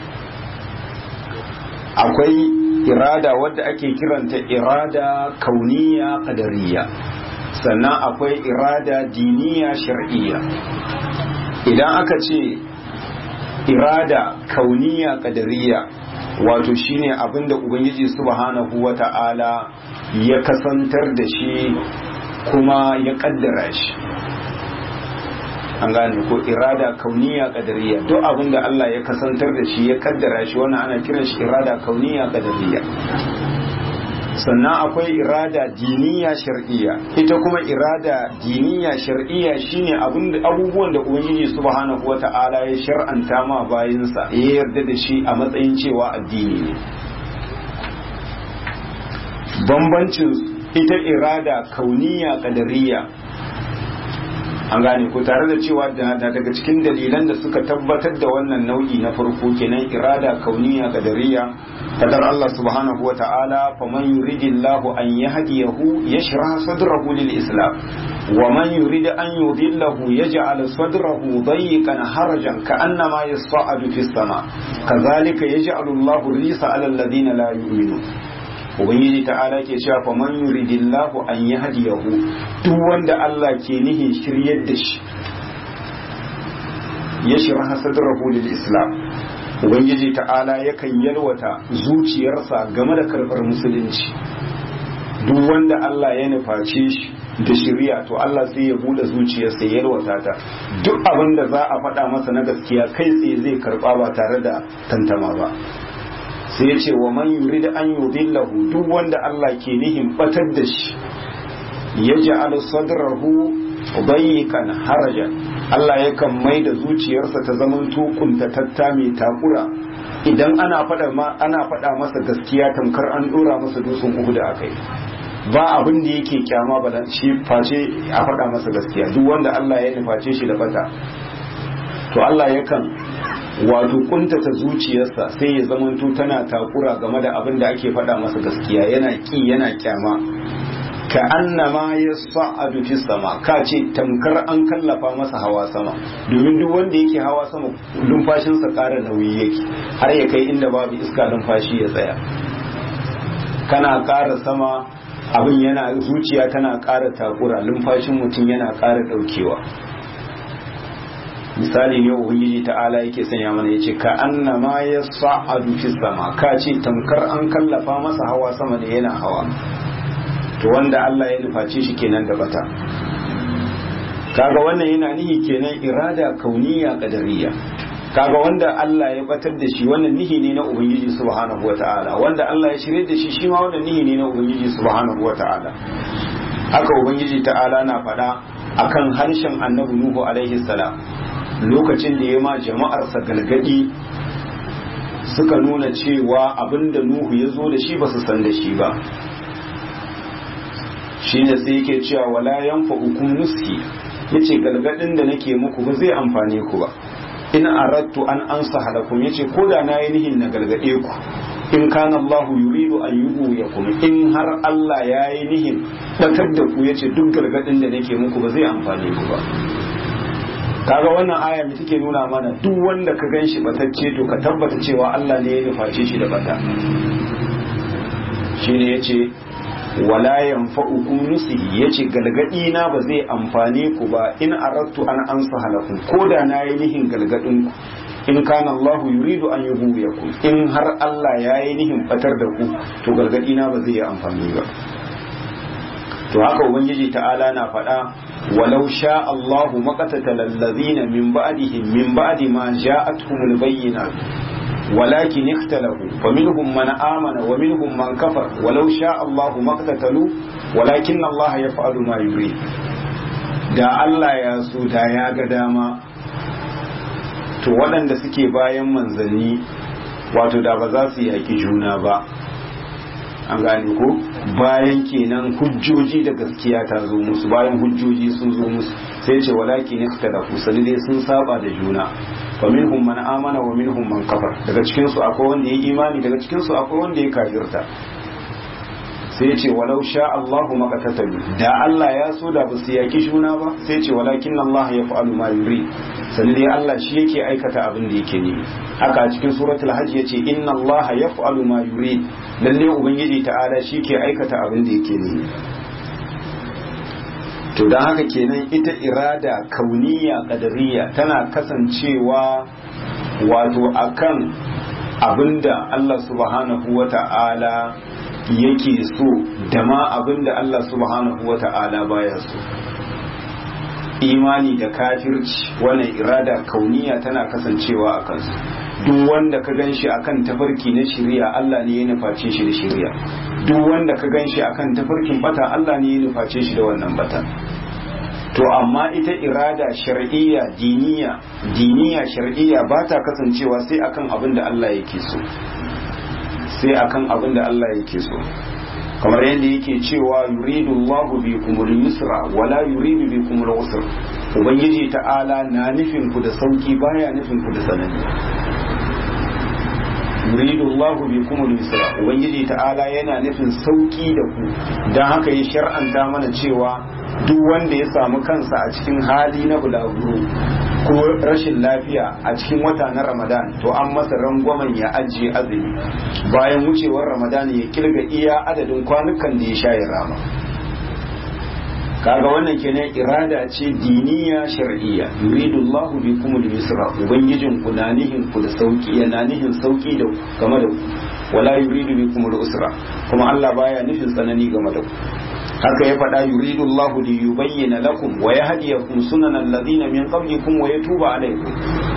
akwai irada wadda ake kiranta irada kauniya kadariya sannan akwai irada diniya shar'iyya idan aka ce irada kauniya kadariya wato shine abinda ubangiji subhanahu wata'ala ya kasantar da shi kuma ya kaddara shi an gane ko irada kauniya kadariya duk abinda Allah ya kasantar da shi ya kaddara shi wannan ana kiran shi irada kauniya kadariya sannan akwai irada diniya shar'iyya ita kuma irada diniya shar'iyya shine abubuwan da ubangiji subhanahu wata'ala ya shar'anta ma bayinsa ya yarda da shi a matsayin cewa addini ne bambancin ita irada kauniya kadariya an gane ko tare da cewa daga cikin dalilan da suka tabbatar da wannan nau'i na farko kenan irada kauniya kadariya kadar Allah subhanahu wa ta'ala faman yuridillahu an yahdiyahu yashrah sadrahu lil islam wa man yurid an yudillahu yaj'al sadrahu dayyqan harajan ka'annama yas'adu fis sama kadhalika yaj'alu Allahu risa 'ala alladhina la yu'minun ubangiji ta'ala ke cewa fa man yuridillahu an yahdiyahu duk wanda Allah ke nihin shiryar da shi ya shirha sadrahu lil islam ubangiji ta'ala yakan yalwata zuciyarsa game da karɓar musulunci duk wanda Allah ya nuface shi da shirya to Allah sai ya bude zuciyarsa ya yalwata ta duk abin da za a faɗa masa na gaskiya kai tsaye zai karɓa ba tare da tantama ba sai ya ce wa man yurid an yudillahu duk wanda Allah ke nihin batar da shi ya ja'al sadrahu bayyikan harajan Allah yakan mai da zuciyarsa ta zaman tukunta tatta mai takura idan ana faɗa ma ana faɗa masa gaskiya tamkar an dora masa dusun uku da akai ba abin da yake kyama ba shi face a faɗa masa gaskiya duk wanda Allah ya nuface shi da bata to Allah yakan wato kuntata zuciyarsa sai ya zamanto tana takura game da abin da ake faɗa masa gaskiya yana ki yana kyama ka annama ya sa'adu fi sama ka ce tamkar an kallafa masa hawa sama domin duk wanda yake hawa sama lumfashinsa ƙara nauyi yake har ya kai inda babu iska lumfashi ya tsaya kana ƙara sama abin yana zuciya tana ƙara takura lumfashin mutum yana ƙara ɗaukewa misali ne ubangiji ta'ala yake sanya mana yace ka annama ya sa'adu fi sama ka ce tamkar an kallafa masa hawa sama da yana hawa to wanda Allah ya nuface shi kenan da bata kaga wannan yana nihi kenan irada kauniya qadariya kaga wanda Allah ya batar da shi wannan nihi ne na ubangiji subhanahu wata'ala wanda Allah ya shirye da shi shi ma wannan nihi ne na ubangiji subhanahu wata'ala haka ubangiji ta'ala na faɗa akan harshen annabi nuhu alaihi salam lokacin da ya ma jama'arsa galgadi suka nuna cewa abinda nuhu ya zo da shi ba su san da shi ba shine sai yake cewa wala yanfa ukun nuski yace galgadin da nake muku ba zai amfane ku ba in aradtu an ansa halakum yace ko da na yi nihin na galgade ku in kana Allah yuridu an yughwiyakum in har Allah ya yi nihin batar da ku yace duk galgadin da nake muku ba zai amfane ku ba kaga wannan aya mai take nuna mana duk wanda ka ganshi batacce to ka tabbata cewa Allah ne ya nuface shi da bata shine yace wala yanfa'ukum nusihi yace galgadi na ba zai amfane ku ba in aradtu an ansa halakum ko da na yi nihin galgadin ku in kana Allahu yuridu an yughwiyakum in har Allah ya yi nihin batar da ku to galgadi na ba zai yi amfani ba to haka ubangiji ta'ala na faɗa walau sha Allahu maqatatal ladina min ba'dihim min ba'di ma ja'atuhumul bayyinat ولكن اختلفوا فمنهم من آمن ومنهم من كفر ولو شاء الله ما اقتتلوا ولكن الله يفعل ما يريد da Allah ya so da ya ga dama to waɗanda suke bayan manzanni wato da ba za su yaƙi juna ba an gane ko bayan kenan hujjoji da gaskiya ta zo musu bayan hujjoji sun zo musu sai ce walakin ikhtalafu sani dai sun saba da juna wa minhum man amana wa minhum man kafar daga cikin su akwai wanda ya imani daga cikin su akwai wanda ya kafirta sai ce walau sha Allahu makatatalu da Allah ya so da ba su yaki juna ba sai ce walakin Allah ya fa'alu ma yuri sani dai Allah shi yake aikata abin da yake ne haka a cikin suratul hajj yace inna Allah yaf'alu ma yuri lalle ubangiji ta'ala shi ke aikata abin da yake ne to don haka kenan ita irada kauniya kadariya tana kasancewa wato akan abinda Allah subhanahu wa ta'ala yake so da ma abinda Allah subhanahu wa ta'ala baya so imani da kafirci wannan irada kauniya tana kasancewa a kansu duk wanda ka gan shi akan tafarki na shirya Allah ne ya nuface shi da shirya duk wanda ka gan shi akan tafarkin bata Allah ne ya nuface shi da wannan bata to amma ita irada shar'iyya diniya diniya shar'iyya ba ta kasancewa sai akan abin da Allah yake so sai akan abin da Allah yake so kamar yadda yake cewa yuridu Allahu bikumul yusra wala yuridu bikumul usra ubangiji ta'ala na nufin ku da sauki baya nufin ku da tsanani yuridu Allahu bikumul yusra ubangiji ta'ala yana nufin sauki da ku dan haka ya shar'anta mana cewa duk wanda ya samu kansa a cikin hali na bulaguro ko rashin lafiya a cikin wata na ramadan to an masa rangwamen ya ajiye azumi bayan wucewar ramadan ya kirga iya adadin kwanukan da ya sha ya rama kaga wannan kenan irada ce diniya shar'iyya yuridu Allahu bikum al-yusra ubangijin ku na nihin ku da sauki yana nihin sauki da game da ku wala yuridu bikum al-usra kuma Allah baya nufin tsanani game da ku haka ya faɗa yuridu Allahu li yubayyana lakum wa yahdiyakum sunana alladhina min qablikum wa yatuba alaykum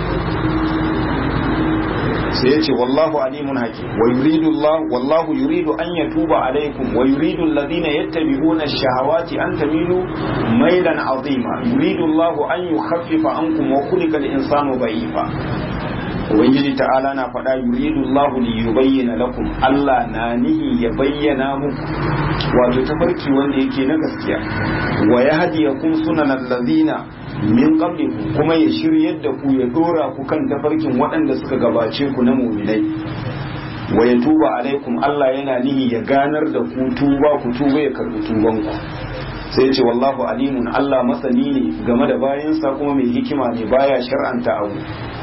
sai ya ce wallahu alimun hakim wa yuridu Allah wallahu yuridu an yatuba alaykum wa yuridu alladhina yattabi'una ash-shahawati an tamilu maylan azima yuridu Allah an yukhaffifa ankum wa khuliqa al-insanu da'ifa ubangiji ta'ala na faɗa yuridu Allah li yubayyana lakum Allah na nihi ya bayyana muku wato tafarki wanda yake na gaskiya wa yahdiyakum sunan allazina min qablikum kuma ya shiryar da ku ya dora ku kan tafarkin waɗanda suka gabace ku na mu'minai wa ya tuba alaikum Allah yana nihi ya ganar da ku tuba ku tuba ya karbi tuban ku sai ce wallahu alimun Allah masani ne game da bayansa kuma mai hikima ne baya shar'anta abu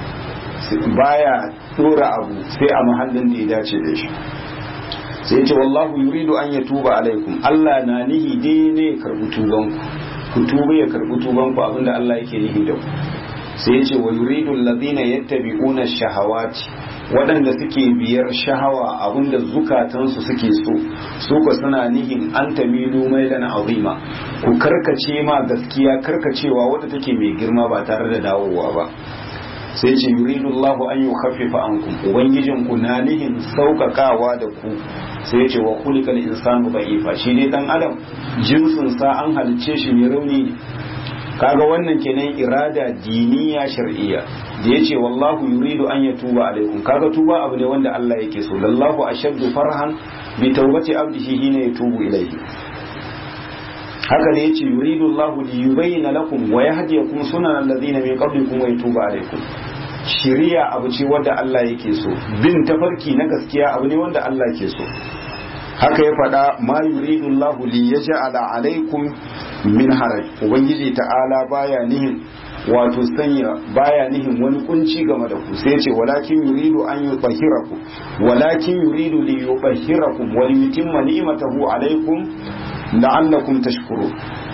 baya dora abu sai a mahallin da ya dace da shi sai ce wallahu yuridu an yatuba alaikum Allah na nihi dai ne ya karbi tuban ku ku tuba ya karbi tuban ku abinda Allah yake nihi da ku sai ya ce wa yuridu alladhina yattabi'una shahawati waɗanda suke biyar shahawa abinda zukatansu suke so su ku suna nihin an tamilu mailan azima ku karkace ma gaskiya karkacewa wadda take mai girma ba tare da dawowa ba sai ce yuridu Allah an yukhaffifa ankum ubangijin ku na nihin saukakawa da ku sai ce wa khuliqal insanu da'ifa shi ne dan adam jinsin sa an halice shi mai rauni ne kaga wannan kenan irada diniya shar'iyya da yace wallahu yuridu an yatuba alaikum kaga tuba abu ne wanda Allah yake so lallahu ashaddu farhan bi tawbati abdihi hina yatubu ilayhi haka da yace yuridu Allahu li yubayyana lakum wa yahdiyakum sunan alladhina min qablikum wa yatuba alaikum shiriya abu ce wanda Allah yake so bin tafarki na gaskiya abu ne wanda Allah yake so haka ya faɗa ma yuridu Allahu li yaj'ala alaikum min haraj ubangiji ta'ala baya nihin wato sanya baya nihin wani kunci game da ku sai ce walakin yuridu an yutahhirakum walakin yuridu li yutahhirakum wa li yutimma ni'matahu alaikum la'allakum tashkurun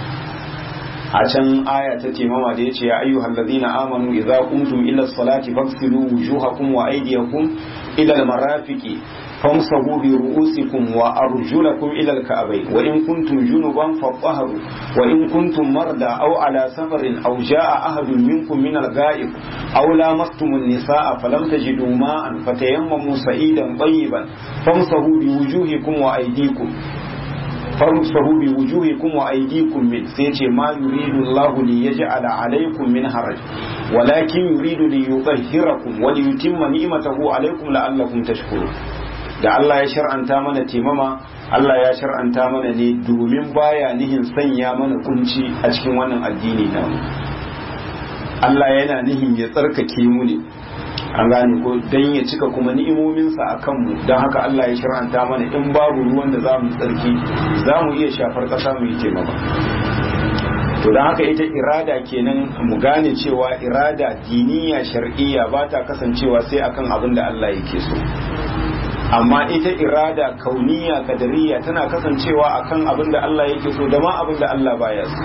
a can aya ta taimama da yace ya ayyuhal ladina amanu idza qumtum ila salati faghsilu wujuhakum wa aydiyakum ila al-marafiqi famsahu bi ru'usikum wa arjulakum ila al-ka'bayn wa in kuntum junuban fatahharu wa in kuntum marda aw ala safarin aw jaa ahadun minkum min al-ghaib aw lamastum an-nisaa falam tajidu ma'an fatayammamu sa'idan tayyiban famsahu bi wujuhikum wa aydikum famsahu bi wujuhikum wa aydikum min sai ce ma yuridu Allah li yaj'ala alaykum min haraj walakin yuridu li yutahhirakum wa li yutimma ni'matahu alaykum la'allakum tashkurun da Allah ya shar'anta mana taimama Allah ya shar'anta mana ne domin baya nihin sanya mana kunci a cikin wannan addini na Allah yana nihin ya tsarkake mu ne an gane ko dan ya cika kuma ni'imominsa a kanmu don haka Allah ya shar'anta mana in babu ruwan da za mu tsarki za mu iya shafar ƙasa mu yi taimama to don haka ita irada kenan mu gane cewa irada diniya shar'iyya ba ta kasancewa sai akan abin da Allah yake so amma ita irada kauniya kadariya tana kasancewa akan abin da Allah yake so da ma abin da Allah baya so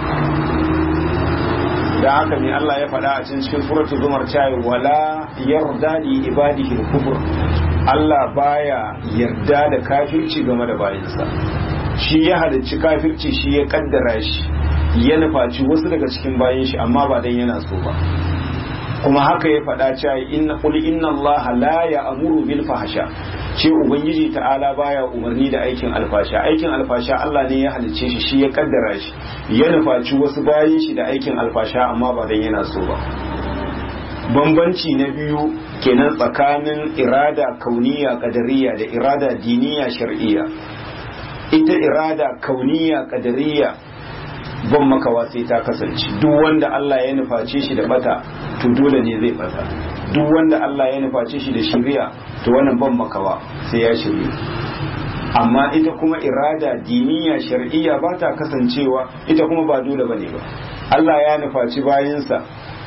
da haka ne Allah ya faɗa a cikin cikin suratul zumar cewa wala yarda li ibadihi kufur Allah baya yarda da kafirci game da bayinsa shi ya halicci kafirci shi ya kaddara shi ya nufaci wasu daga cikin bayin shi amma ba dan yana so ba kuma haka ya faɗa cewa inna qul inna Allah la ya'muru bil fahsha ce ubangiji ta'ala baya umarni da aikin alfasha aikin alfasha Allah ne ya halicce shi shi ya kaddara shi ya nufaci wasu bayin shi da aikin alfasha amma ba dan yana so ba bambanci na biyu kenan tsakanin irada kauniya kadariya da irada diniya shar'iyya ita irada kauniya kadariya ban makawa sai ta kasance duk wanda Allah ya nuface shi da bata to dole ne zai bata duk wanda Allah ya nuface shi da shiriya to wannan ban makawa sai ya shirye amma ita kuma irada diniya shar'iyya ba ta kasancewa ita kuma ba dole bane ba Allah ya nufaci bayansa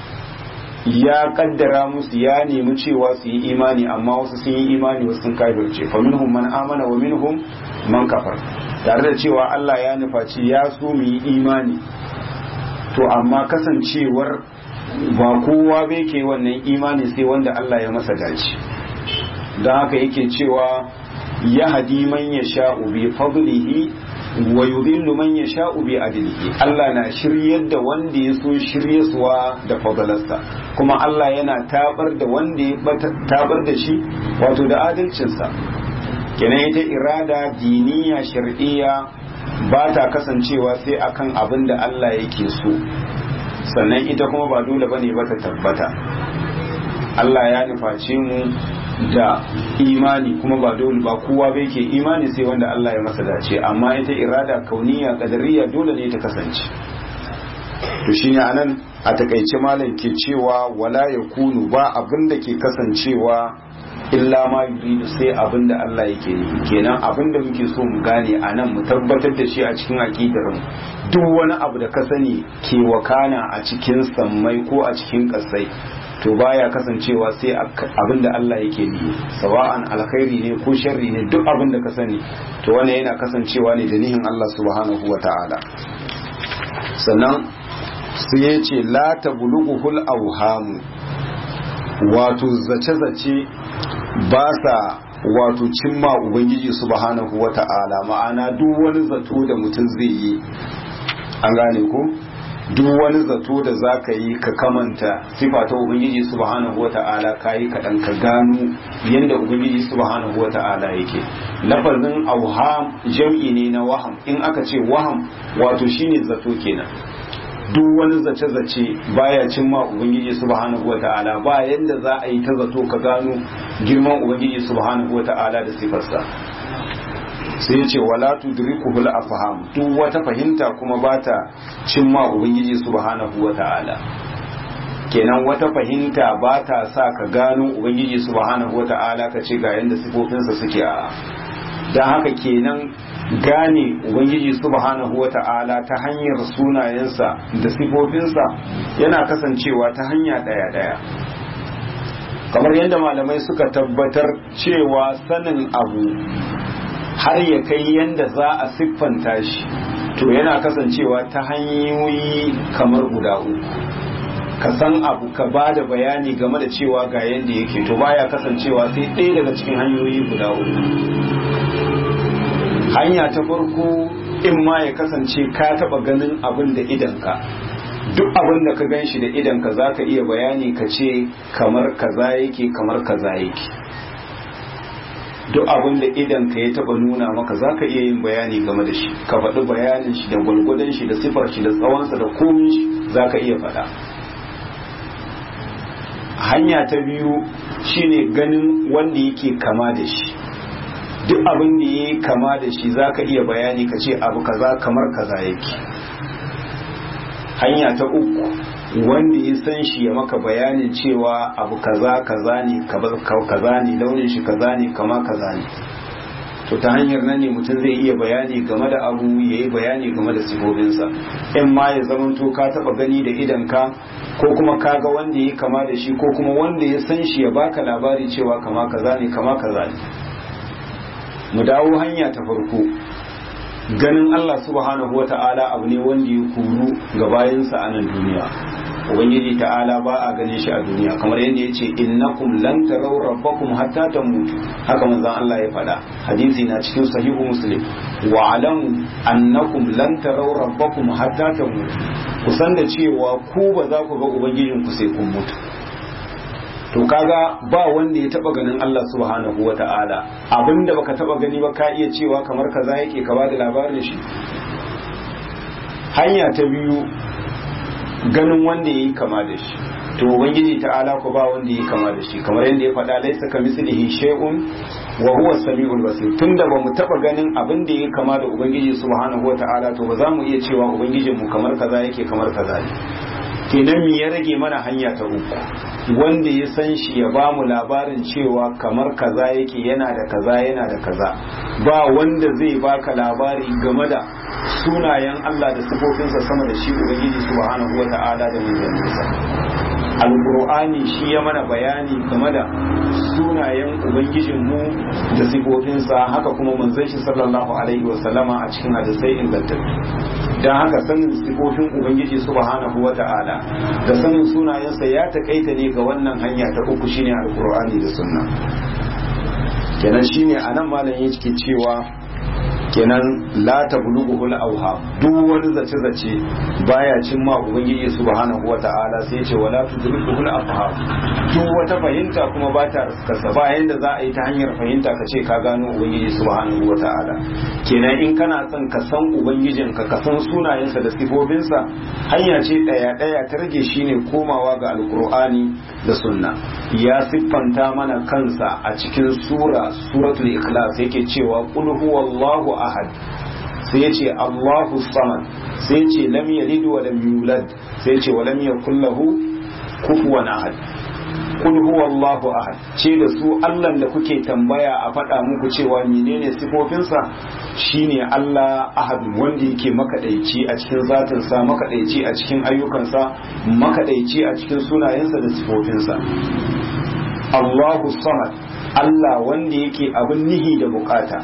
ya kaddara musu ya nemi cewa su yi imani amma wasu sun yi imani wasu sun kafirce fa minhum man amana wa minhum man kafar tare da cewa Allah ya nufaci ya so mu yi imani to amma kasancewar ba kowa bai ke wannan imani sai wanda Allah ya masa dace don haka yake cewa ya hadi man ya sha'u bi fadlihi wa yudhillu man ya sha'u bi adlihi Allah na shiryar da wanda ya so shiryaswa da fadalarsa kuma Allah yana tabar da wanda ya tabar da shi wato da adalcinsa kenan ita irada diniya shar'iyya ba ta kasancewa sai akan abin da Allah yake so sannan ita kuma ba dole bane ba ta tabbata Allah ya nufaci mu da imani kuma ba dole ba kowa bai ke imani sai wanda Allah ya masa dace amma ita irada kauniya kadariya dole ne ta kasance to shine anan a takaice malam ke cewa wala yakunu ba abin da ke kasancewa illa ma yuridu sai abin da Allah yake yi kenan abin da muke so mu gane a nan mu tabbatar da shi a cikin aqidar mu duk wani abu da ka sani ke wakana a cikin sammai ko a cikin kasai to baya kasancewa sai abin da Allah yake yi sawa'an alkhairi ne ko sharri ne duk abin da ka sani to wannan yana kasancewa ne da nihin Allah subhanahu wata'ala sannan sai ya ce la tablughul awhamu wato zace-zace ba sa wato cimma ubangiji subhanahu wata'ala ma'ana duk wani zato da mutum zai yi an gane ko duk wani zato da za ka yi ka kamanta sifa ta ubangiji subhanahu wata'ala ka yi kaɗan ka gano yadda ubangiji subhanahu wata'ala yake lafazin auham jam'i ne na waham in aka ce waham wato shine zato kenan duk wani zace-zace baya cimma ubangiji subhanahu wata'ala ba yadda za a yi ta zato ka gano girman ubangiji subhanahu wata'ala da sifarsa sai ce wala tudrikuhu al-afham duk wata fahimta kuma bata cimma ubangiji subhanahu wata'ala kenan wata fahimta ba ta sa ka gano ubangiji subhanahu wata'ala ka ce ga yanda sifofinsa suke a don haka kenan gane ubangiji subhanahu wata'ala ta hanyar sunayensa da sifofinsa yana kasancewa ta hanya ɗaya-ɗaya kamar yadda malamai suka tabbatar cewa sanin abu har ya kai yadda za a siffanta shi to yana kasancewa ta hanyoyi kamar guda uku ka san abu ka ba da bayani game da cewa ga yadda yake to baya kasancewa sai ɗaya daga cikin hanyoyi guda uku hanya ta farko in ma ya kasance ka taɓa ganin abin da idanka duk abin da ka gan shi da idanka za ka iya bayani ka ce kamar kaza yake kamar kaza yake duk abin da idan ka ya taba nuna maka za ka iya yin bayani game da shi ka faɗi bayanin shi da gwalgwadon shi da sifar shi da tsawonsa da komin shi za ka iya faɗa hanya ta biyu shine ganin wanda yake kama da shi duk abin da ya kama da shi za ka iya bayani ka ce abu kaza kamar kaza yake hanya ta uku wanda ya san shi ya maka bayanin cewa abu kaza kaza ne kaza ne launin shi kaza ne kama kaza ne to ta hanyar nan ne mutum zai iya bayani game da abu ya yi bayani game da sifobinsa in ma ya zamanto ka taba gani da idanka ko kuma ka ga wanda ya kama da shi ko kuma wanda ya san shi ya baka labari cewa kama kaza ne kama kaza ne mu dawo hanya ta farko ganin Allah subhanahu wa ta'ala abu ne wanda ya kuru ga bayansa a nan duniya ubangiji ta'ala ba a ganin shi a duniya kamar yadda ya ce innakum lan taraw rabbakum hatta tamutu haka manzon Allah ya faɗa hadisi na cikin sahihu muslim wa alamu annakum lan taraw rabbakum hatta tamutu kusan da cewa ku ba za ku ga ubangijin ku sai kun mutu to kaga ba wanda ya taba ganin Allah subhanahu wa ta'ala abinda baka taba gani ba ka iya cewa kamar kaza yake ka bada labarin shi hanya ta biyu ganin wanda yayi kama da shi to ubangiji ta'ala ko ba wanda yayi kama da shi kamar yadda ya faɗa laisa ka mislihi shay'un wa huwa samiul basir tunda ba mu taba ganin abin da yayi kama da ubangiji subhanahu wa ta'ala to ba za mu iya cewa ubangijin mu kamar kaza yake kamar kaza ne kenan me ya rage mana hanya ta uku wanda ya san shi ya ba mu labarin cewa kamar kaza yake yana da kaza yana da kaza ba wanda zai baka labari game da sunayen Allah da sifofinsa sama da shi ubangiji subhanahu wata'ala da manzanninsa alqur'ani shi ya mana bayani game da sunayen ubangijin mu da sifofinsa haka kuma manzon shi sallallahu alaihi wasallama a cikin hadisai ingantattu dan haka sanin sifofin ubangiji subhanahu wata'ala da sanin sunayensa ya takaita ne ga wannan hanya ta uku shine alqur'ani da sunna kenan shine anan malam yake cewa kenan la tablughu al-awha duk wani zace zace baya cin ma ubangiji subhanahu wata'ala sai ce wala tudrikuhu al-afham duk wata fahimta kuma ba ta kasa ba yanda za a yi ta hanyar fahimta ka ce ka gano ubangiji subhanahu wata'ala kenan in kana son ka san ubangijin ka ka san sunayensa da sifofinsa hanya ce daya daya ta rage shine komawa ga alqur'ani da sunna ya siffanta mana kansa a cikin sura suratul ikhlas yake cewa qul huwallahu ahad sai ya ce Allahu samad sai ya ce lam yalid wa lam yulad sai ya ce wa lam yakul lahu kufuwan ahad kul huwallahu ahad ce da su Allah da kuke tambaya a faɗa muku cewa menene sifofinsa shine Allah ahad wanda yake makadaici a cikin zatinsa makadaici a cikin ayyukansa makadaici a cikin sunayensa da sifofinsa Allahu samad Allah wanda yake abin nihi da bukata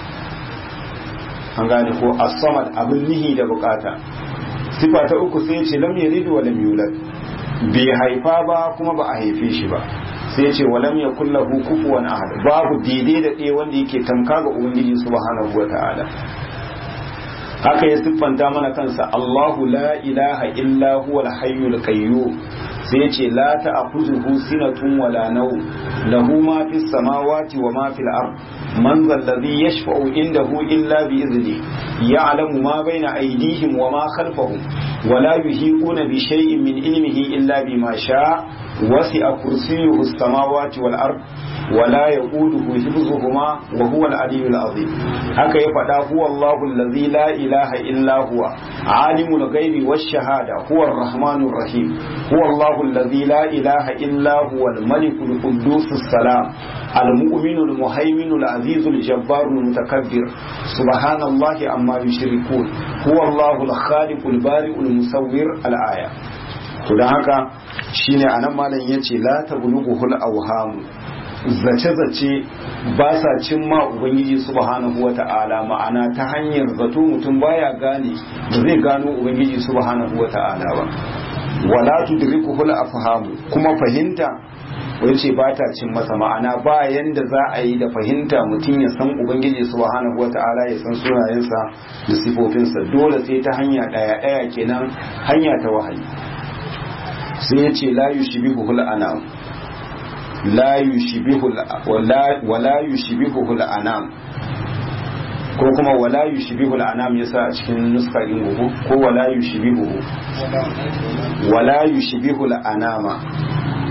an gane ko as-samad abin nihi da bukata sifa ta uku sai ce lam yalid wa lam yulad bai haifa ba kuma ba a haife shi ba sai ce wa lam yakul lahu kufuwan ahad babu daidai da ɗaya wanda yake tamka ga ubangiji subhanahu wata'ala haka ya siffanta mana kansa Allahu la ilaha illa huwa al-hayyul qayyum sai ce la ta'khudhuhu sinatun wala nawm lahu ma fis samawati wa ma fil ard man zal ladhi yashfa'u indahu illa bi idhni ya'lamu ma bayna aydihim wa ma khalfahum wa la yuhiquna bi shay'in min ilmihi illa bima sha'a wasi'a kursiyyuhu as-samawati wal ard ولا يقوده حفظهما وهو العلي العظيم haka ya faɗa huwa Allahu allazi la ilaha illa huwa alimul ghaibi wash shahada huwa ar-rahmanur rahim huwa Allahu allazi la ilaha illa huwa al-malikul quddus salam al-mu'minul muhaiminul azizul jabbarul mutakabbir subhanallahi amma yushrikun huwa Allahu al-khaliqul bari'ul musawwir al-aya to dan haka shine anan malam yace la tablughu al-awham zace-zace ba sa cin ma ubangiji subhanahu wa ta'ala ma'ana ta hanyar zato mutum baya gane ba zai gano ubangiji subhanahu wa ta'ala ba wala tudrikuhu al-afham kuma fahimta wace ba ta cin masa ma'ana ba yanda za a yi da fahimta mutum ya san ubangiji subhanahu wa ta'ala ya san sunayensa da sifofinsa dole sai ta hanya daya daya kenan hanya ta wahayi sai ya ce la yushbihu al-anam la yushbihu wala yushbihu al-anam ko kuma wala yushbihu al-anam yasa a cikin nuska din gugu ko wala yushbihu wala yushbihu al-anama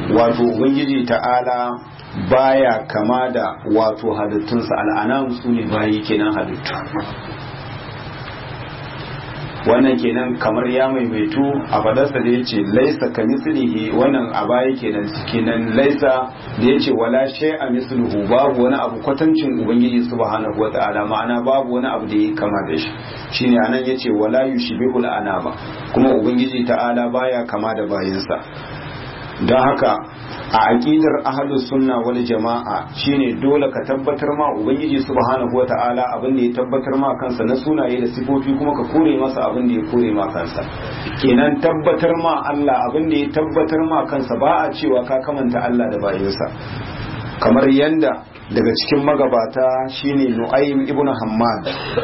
wato ubangiji ta'ala baya kama da wato halittunsa al'anam su ne bayi kenan halittu wannan kenan kamar ya maimaitu a fadarsa da ya ce laisa ka mislihi wannan a baya kenan kenan laisa da ya ce wala shay a mislihu babu wani abu kwatancin ubangiji subhanahu wa ta'ala ma'ana babu wani abu da ya kama da shi shine anan yace wala yushbihu al'anama kuma ubangiji ta'ala baya kama da bayinsa don haka a aƙidar ahlus sunna wal jama'a shine dole ka tabbatar ma ubangiji subhanahu wata'ala abin da ya tabbatar ma kansa na sunaye da sifofi kuma ka kore masa abin da ya kore ma kansa kenan tabbatar ma Allah abin da ya tabbatar ma kansa ba a cewa ka kamanta Allah da bayinsa kamar yanda daga cikin magabata shine Nu'aym ibn Hammad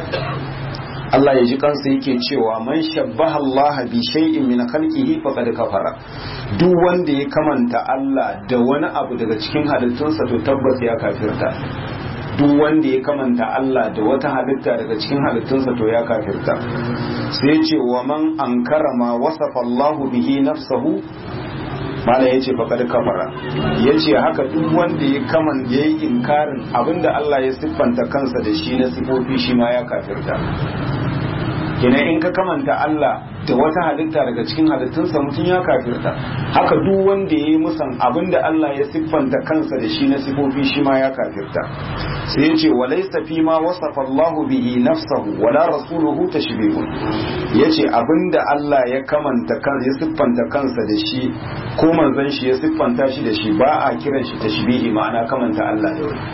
Allah ya ji kansa yake cewa man shabbaha Allah bi shay'in min khalqihi faqad kafara duk wanda ya kamanta Allah da wani abu daga cikin halittunsa to tabbas ya kafirta duk wanda ya kamanta Allah da wata halitta daga cikin halittunsa to ya kafirta sai ce wa man ankara ma wasafa Allah bihi nafsahu mala ya ce faƙar kafara ya ce haka duk wanda ya kaman ya yi inkarin abinda Allah ya siffanta kansa da shi na sifofi shi ma ya kafirta kenan in ka kamanta Allah da wata halitta daga cikin halittunsa mutum ya kafirta haka duk wanda ya yi musan abinda Allah ya siffanta kansa da shi na sifofi shi ma ya kafirta sai ya ce walaysa fi ma wasafa Allah bihi nafsahu wala rasuluhu tashbihun yace abinda Allah ya kamanta kan ya siffanta kansa da shi ko manzon shi ya siffanta shi da shi ba a kiran shi tashbihi ma'ana kamanta Allah da wani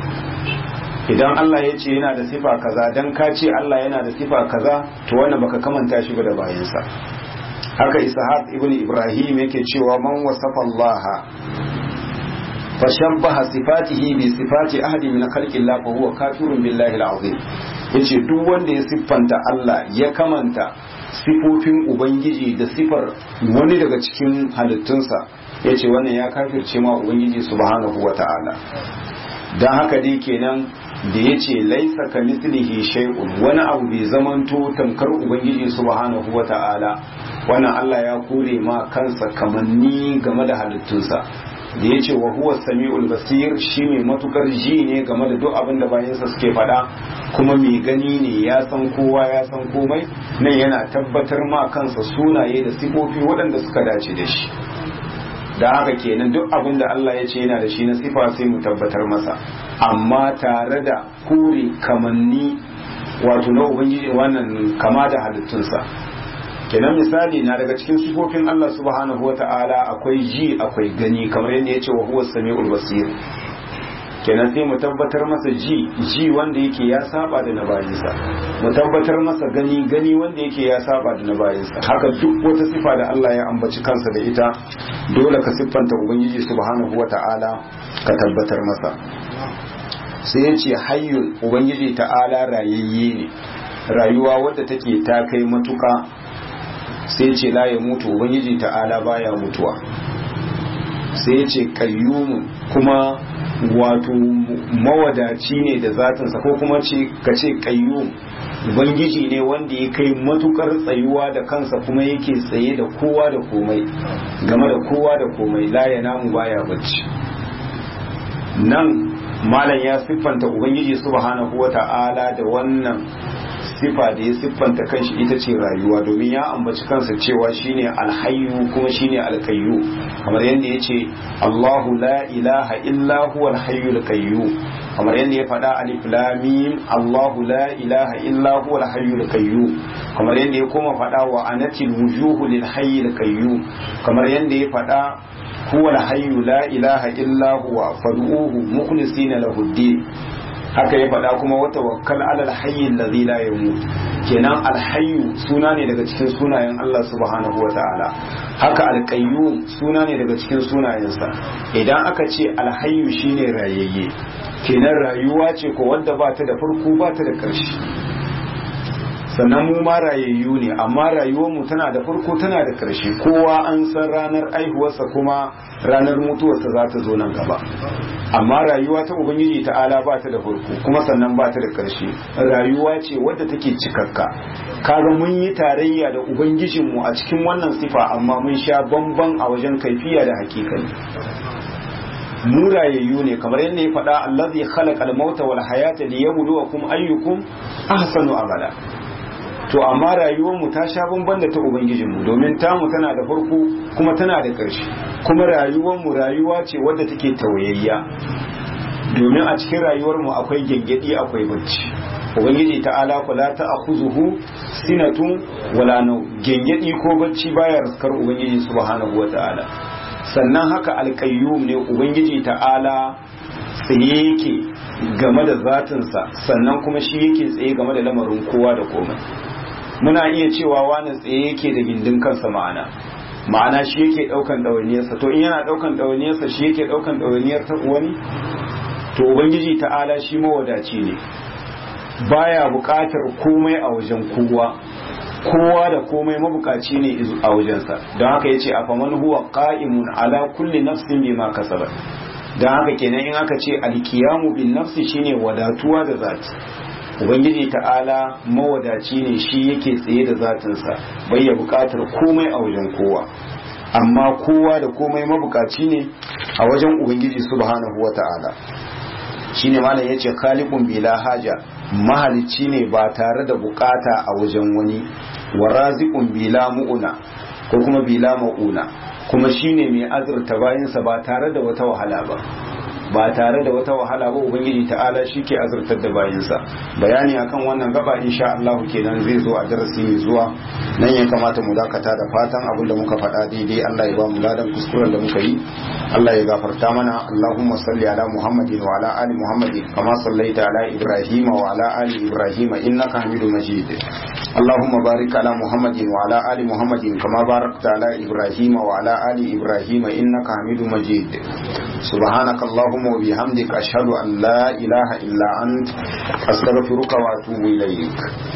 idan Allah ya ce yana da sifa kaza dan ka ce Allah yana da sifa kaza to wannan baka kamanta shi ba da bayansa haka ishaq ibn ibrahim yake cewa man wasafa Allah fa shabbaha sifatihi bi sifati ahadi min khalqillah fa huwa kafirun billahi al-azim yace duk wanda ya siffanta Allah ya kamanta sifofin ubangiji da sifar wani daga cikin halittunsa yace wannan ya kafirce ma ubangiji subhanahu wata'ala dan haka dai kenan da ya ce laisa ka mislihi shay'un wani abu bai zamanto tamkar ubangiji subhanahu wata'ala wannan Allah ya kore ma kansa kamanni game da halittunsa da ya ce wa huwa sami'ul basir shi mai matukar ji ne game da duk abin da bayansa suke faɗa kuma mai gani ne ya san kowa ya san komai nan yana tabbatar ma kansa sunaye da sifofi waɗanda suka dace da shi da haka kenan duk abin da Allah ya ce yana da shi na sifa sai mu tabbatar masa amma tare da kure kamanni wato na ubangiji wannan kama da halittunsa kenan misali na daga cikin sifofin Allah subhanahu wa ta'ala akwai ji akwai gani kamar yadda ya ce wa huwa sami'ul basir kenan sai mu tabbatar masa ji ji wanda yake ya saba da na bayinsa mu tabbatar masa gani gani wanda yake ya saba da na bayinsa haka duk wata sifa da Allah ya ambaci kansa da ita dole ka siffanta ubangiji subhanahu wata'ala ka tabbatar masa sai ya ce hayyun ubangiji ta'ala rayayye ne rayuwa wadda take ta kai matuka sai ce la ya mutu ubangiji ta'ala baya mutuwa sai ya ce kayyumun kuma wato mawadaci ne da zatinsa ko kuma ce ka ce kayyum ubangiji ne wanda ya kai matukar tsayuwa da kansa kuma yake tsaye da kowa da komai game da kowa da komai la ya namu baya bacci nan malam ya siffanta ubangiji subhanahu wata'ala da wannan sifa da ya siffanta kanshi ita ce rayuwa domin ya ambaci kansa cewa shine alhayyu kuma shine alkayyu kamar yadda ya ce Allahu la ilaha illa huwa alhayyul qayyum kamar yadda ya faɗa alif lam mim Allahu la ilaha illa huwa alhayyul qayyum kamar yadda ya koma faɗa wa anatil wujuhu lil hayyil qayyum kamar yadda ya faɗa huwa alhayyu la ilaha illa huwa fad'uhu mukhlisina lahu ad haka ya faɗa kuma wata wakkal alal hayyi allazi la yamut kenan alhayyu suna ne daga cikin sunayen Allah subhanahu wataala haka alqayyum suna ne daga cikin sunayensa idan aka ce alhayyu shine rayayye kenan rayuwa ce ko wanda ba ta da farko ba ta da ƙarshe sannan mu ma rayayyu ne amma rayuwarmu tana da farko tana da ƙarshe kowa an san ranar aihuwarsa kuma ranar mutuwarsa za ta zo nan gaba amma rayuwa ta ubangiji ta'ala ba ta da farko kuma sannan ba ta da ƙarshe rayuwa ce wadda take cikakka kaga mun yi tarayya da ubangijinmu a cikin wannan sifa amma mun sha bamban a wajen kaifiya da hakikani mu rayayyu ne kamar yadda ya faɗa allazi khalaqa al-mauta wal hayata liyabluwakum ayyukum ahsanu amala to amma rayuwar mu ta sha bamban da ta ubangijin mu domin tamu tana da farko kuma tana da ƙarshe kuma rayuwar mu rayuwa ce wadda take tawayayya domin a cikin rayuwar mu akwai gengedi akwai bacci ubangiji ta'ala kula ta akhuzuhu sinatun wala nau gengedi ko bacci baya raskar ubangiji subhanahu wata'ala sannan haka alƙayyum ne ubangiji ta'ala tsaye yake game da zatinsa sannan kuma shi yake tsaye game da lamarin kowa da komai muna iya cewa wani tsaye yake da gindin kansa ma'ana ma'ana shi yake daukan ɗawainiyarsa to in yana daukan ɗawainiyarsa shi yake daukan ɗawainiyar ta wani to ubangiji ta'ala shi mawadaci ne baya buƙatar komai a wajen kowa kowa da komai mabukaci ne a wajensa don haka yace a faman huwa qa'imun ala kulli nafsin bima kasabat don haka kenan in aka ce alkiyamu bin nafsi shine wadatuwa da zati ubangiji ta'ala mawadaci ne shi yake tsaye da zatinsa bai ya bukatar komai a wajen kowa amma kowa da komai mabukaci ne a wajen ubangiji subhanahu wata'ala shine malam yace khaliqun bila haja mahalicci ne ba tare da bukata a wajen wani wa raziqun bila mu'una ko kuma bila ma'una kuma shine mai azurta bayansa ba tare da wata wahala ba ba tare da wata wahala ba ubangiji ta'ala shi ke azurtar da bayansa bayani akan wannan gaba insha Allah kenan zai zo a darasi mai zuwa nan ya kamata mu dakata da fatan abin da muka faɗa daidai Allah ya ba mu ladan kuskuren da muka yi Allah ya gafarta mana Allahumma salli ala Muhammadin wa ala ali Muhammadin kama sallaita ala Ibrahim wa ala ali Ibrahim innaka Hamidum Majid اللهم بارك على محمد وعلى آل محمد كما باركت على إبراهيم وعلى آل إبراهيم إنك حميد مجيد سبحانك اللهم وبحمدك أشهد أن لا إله إلا أنت أستغفرك وأتوب إليك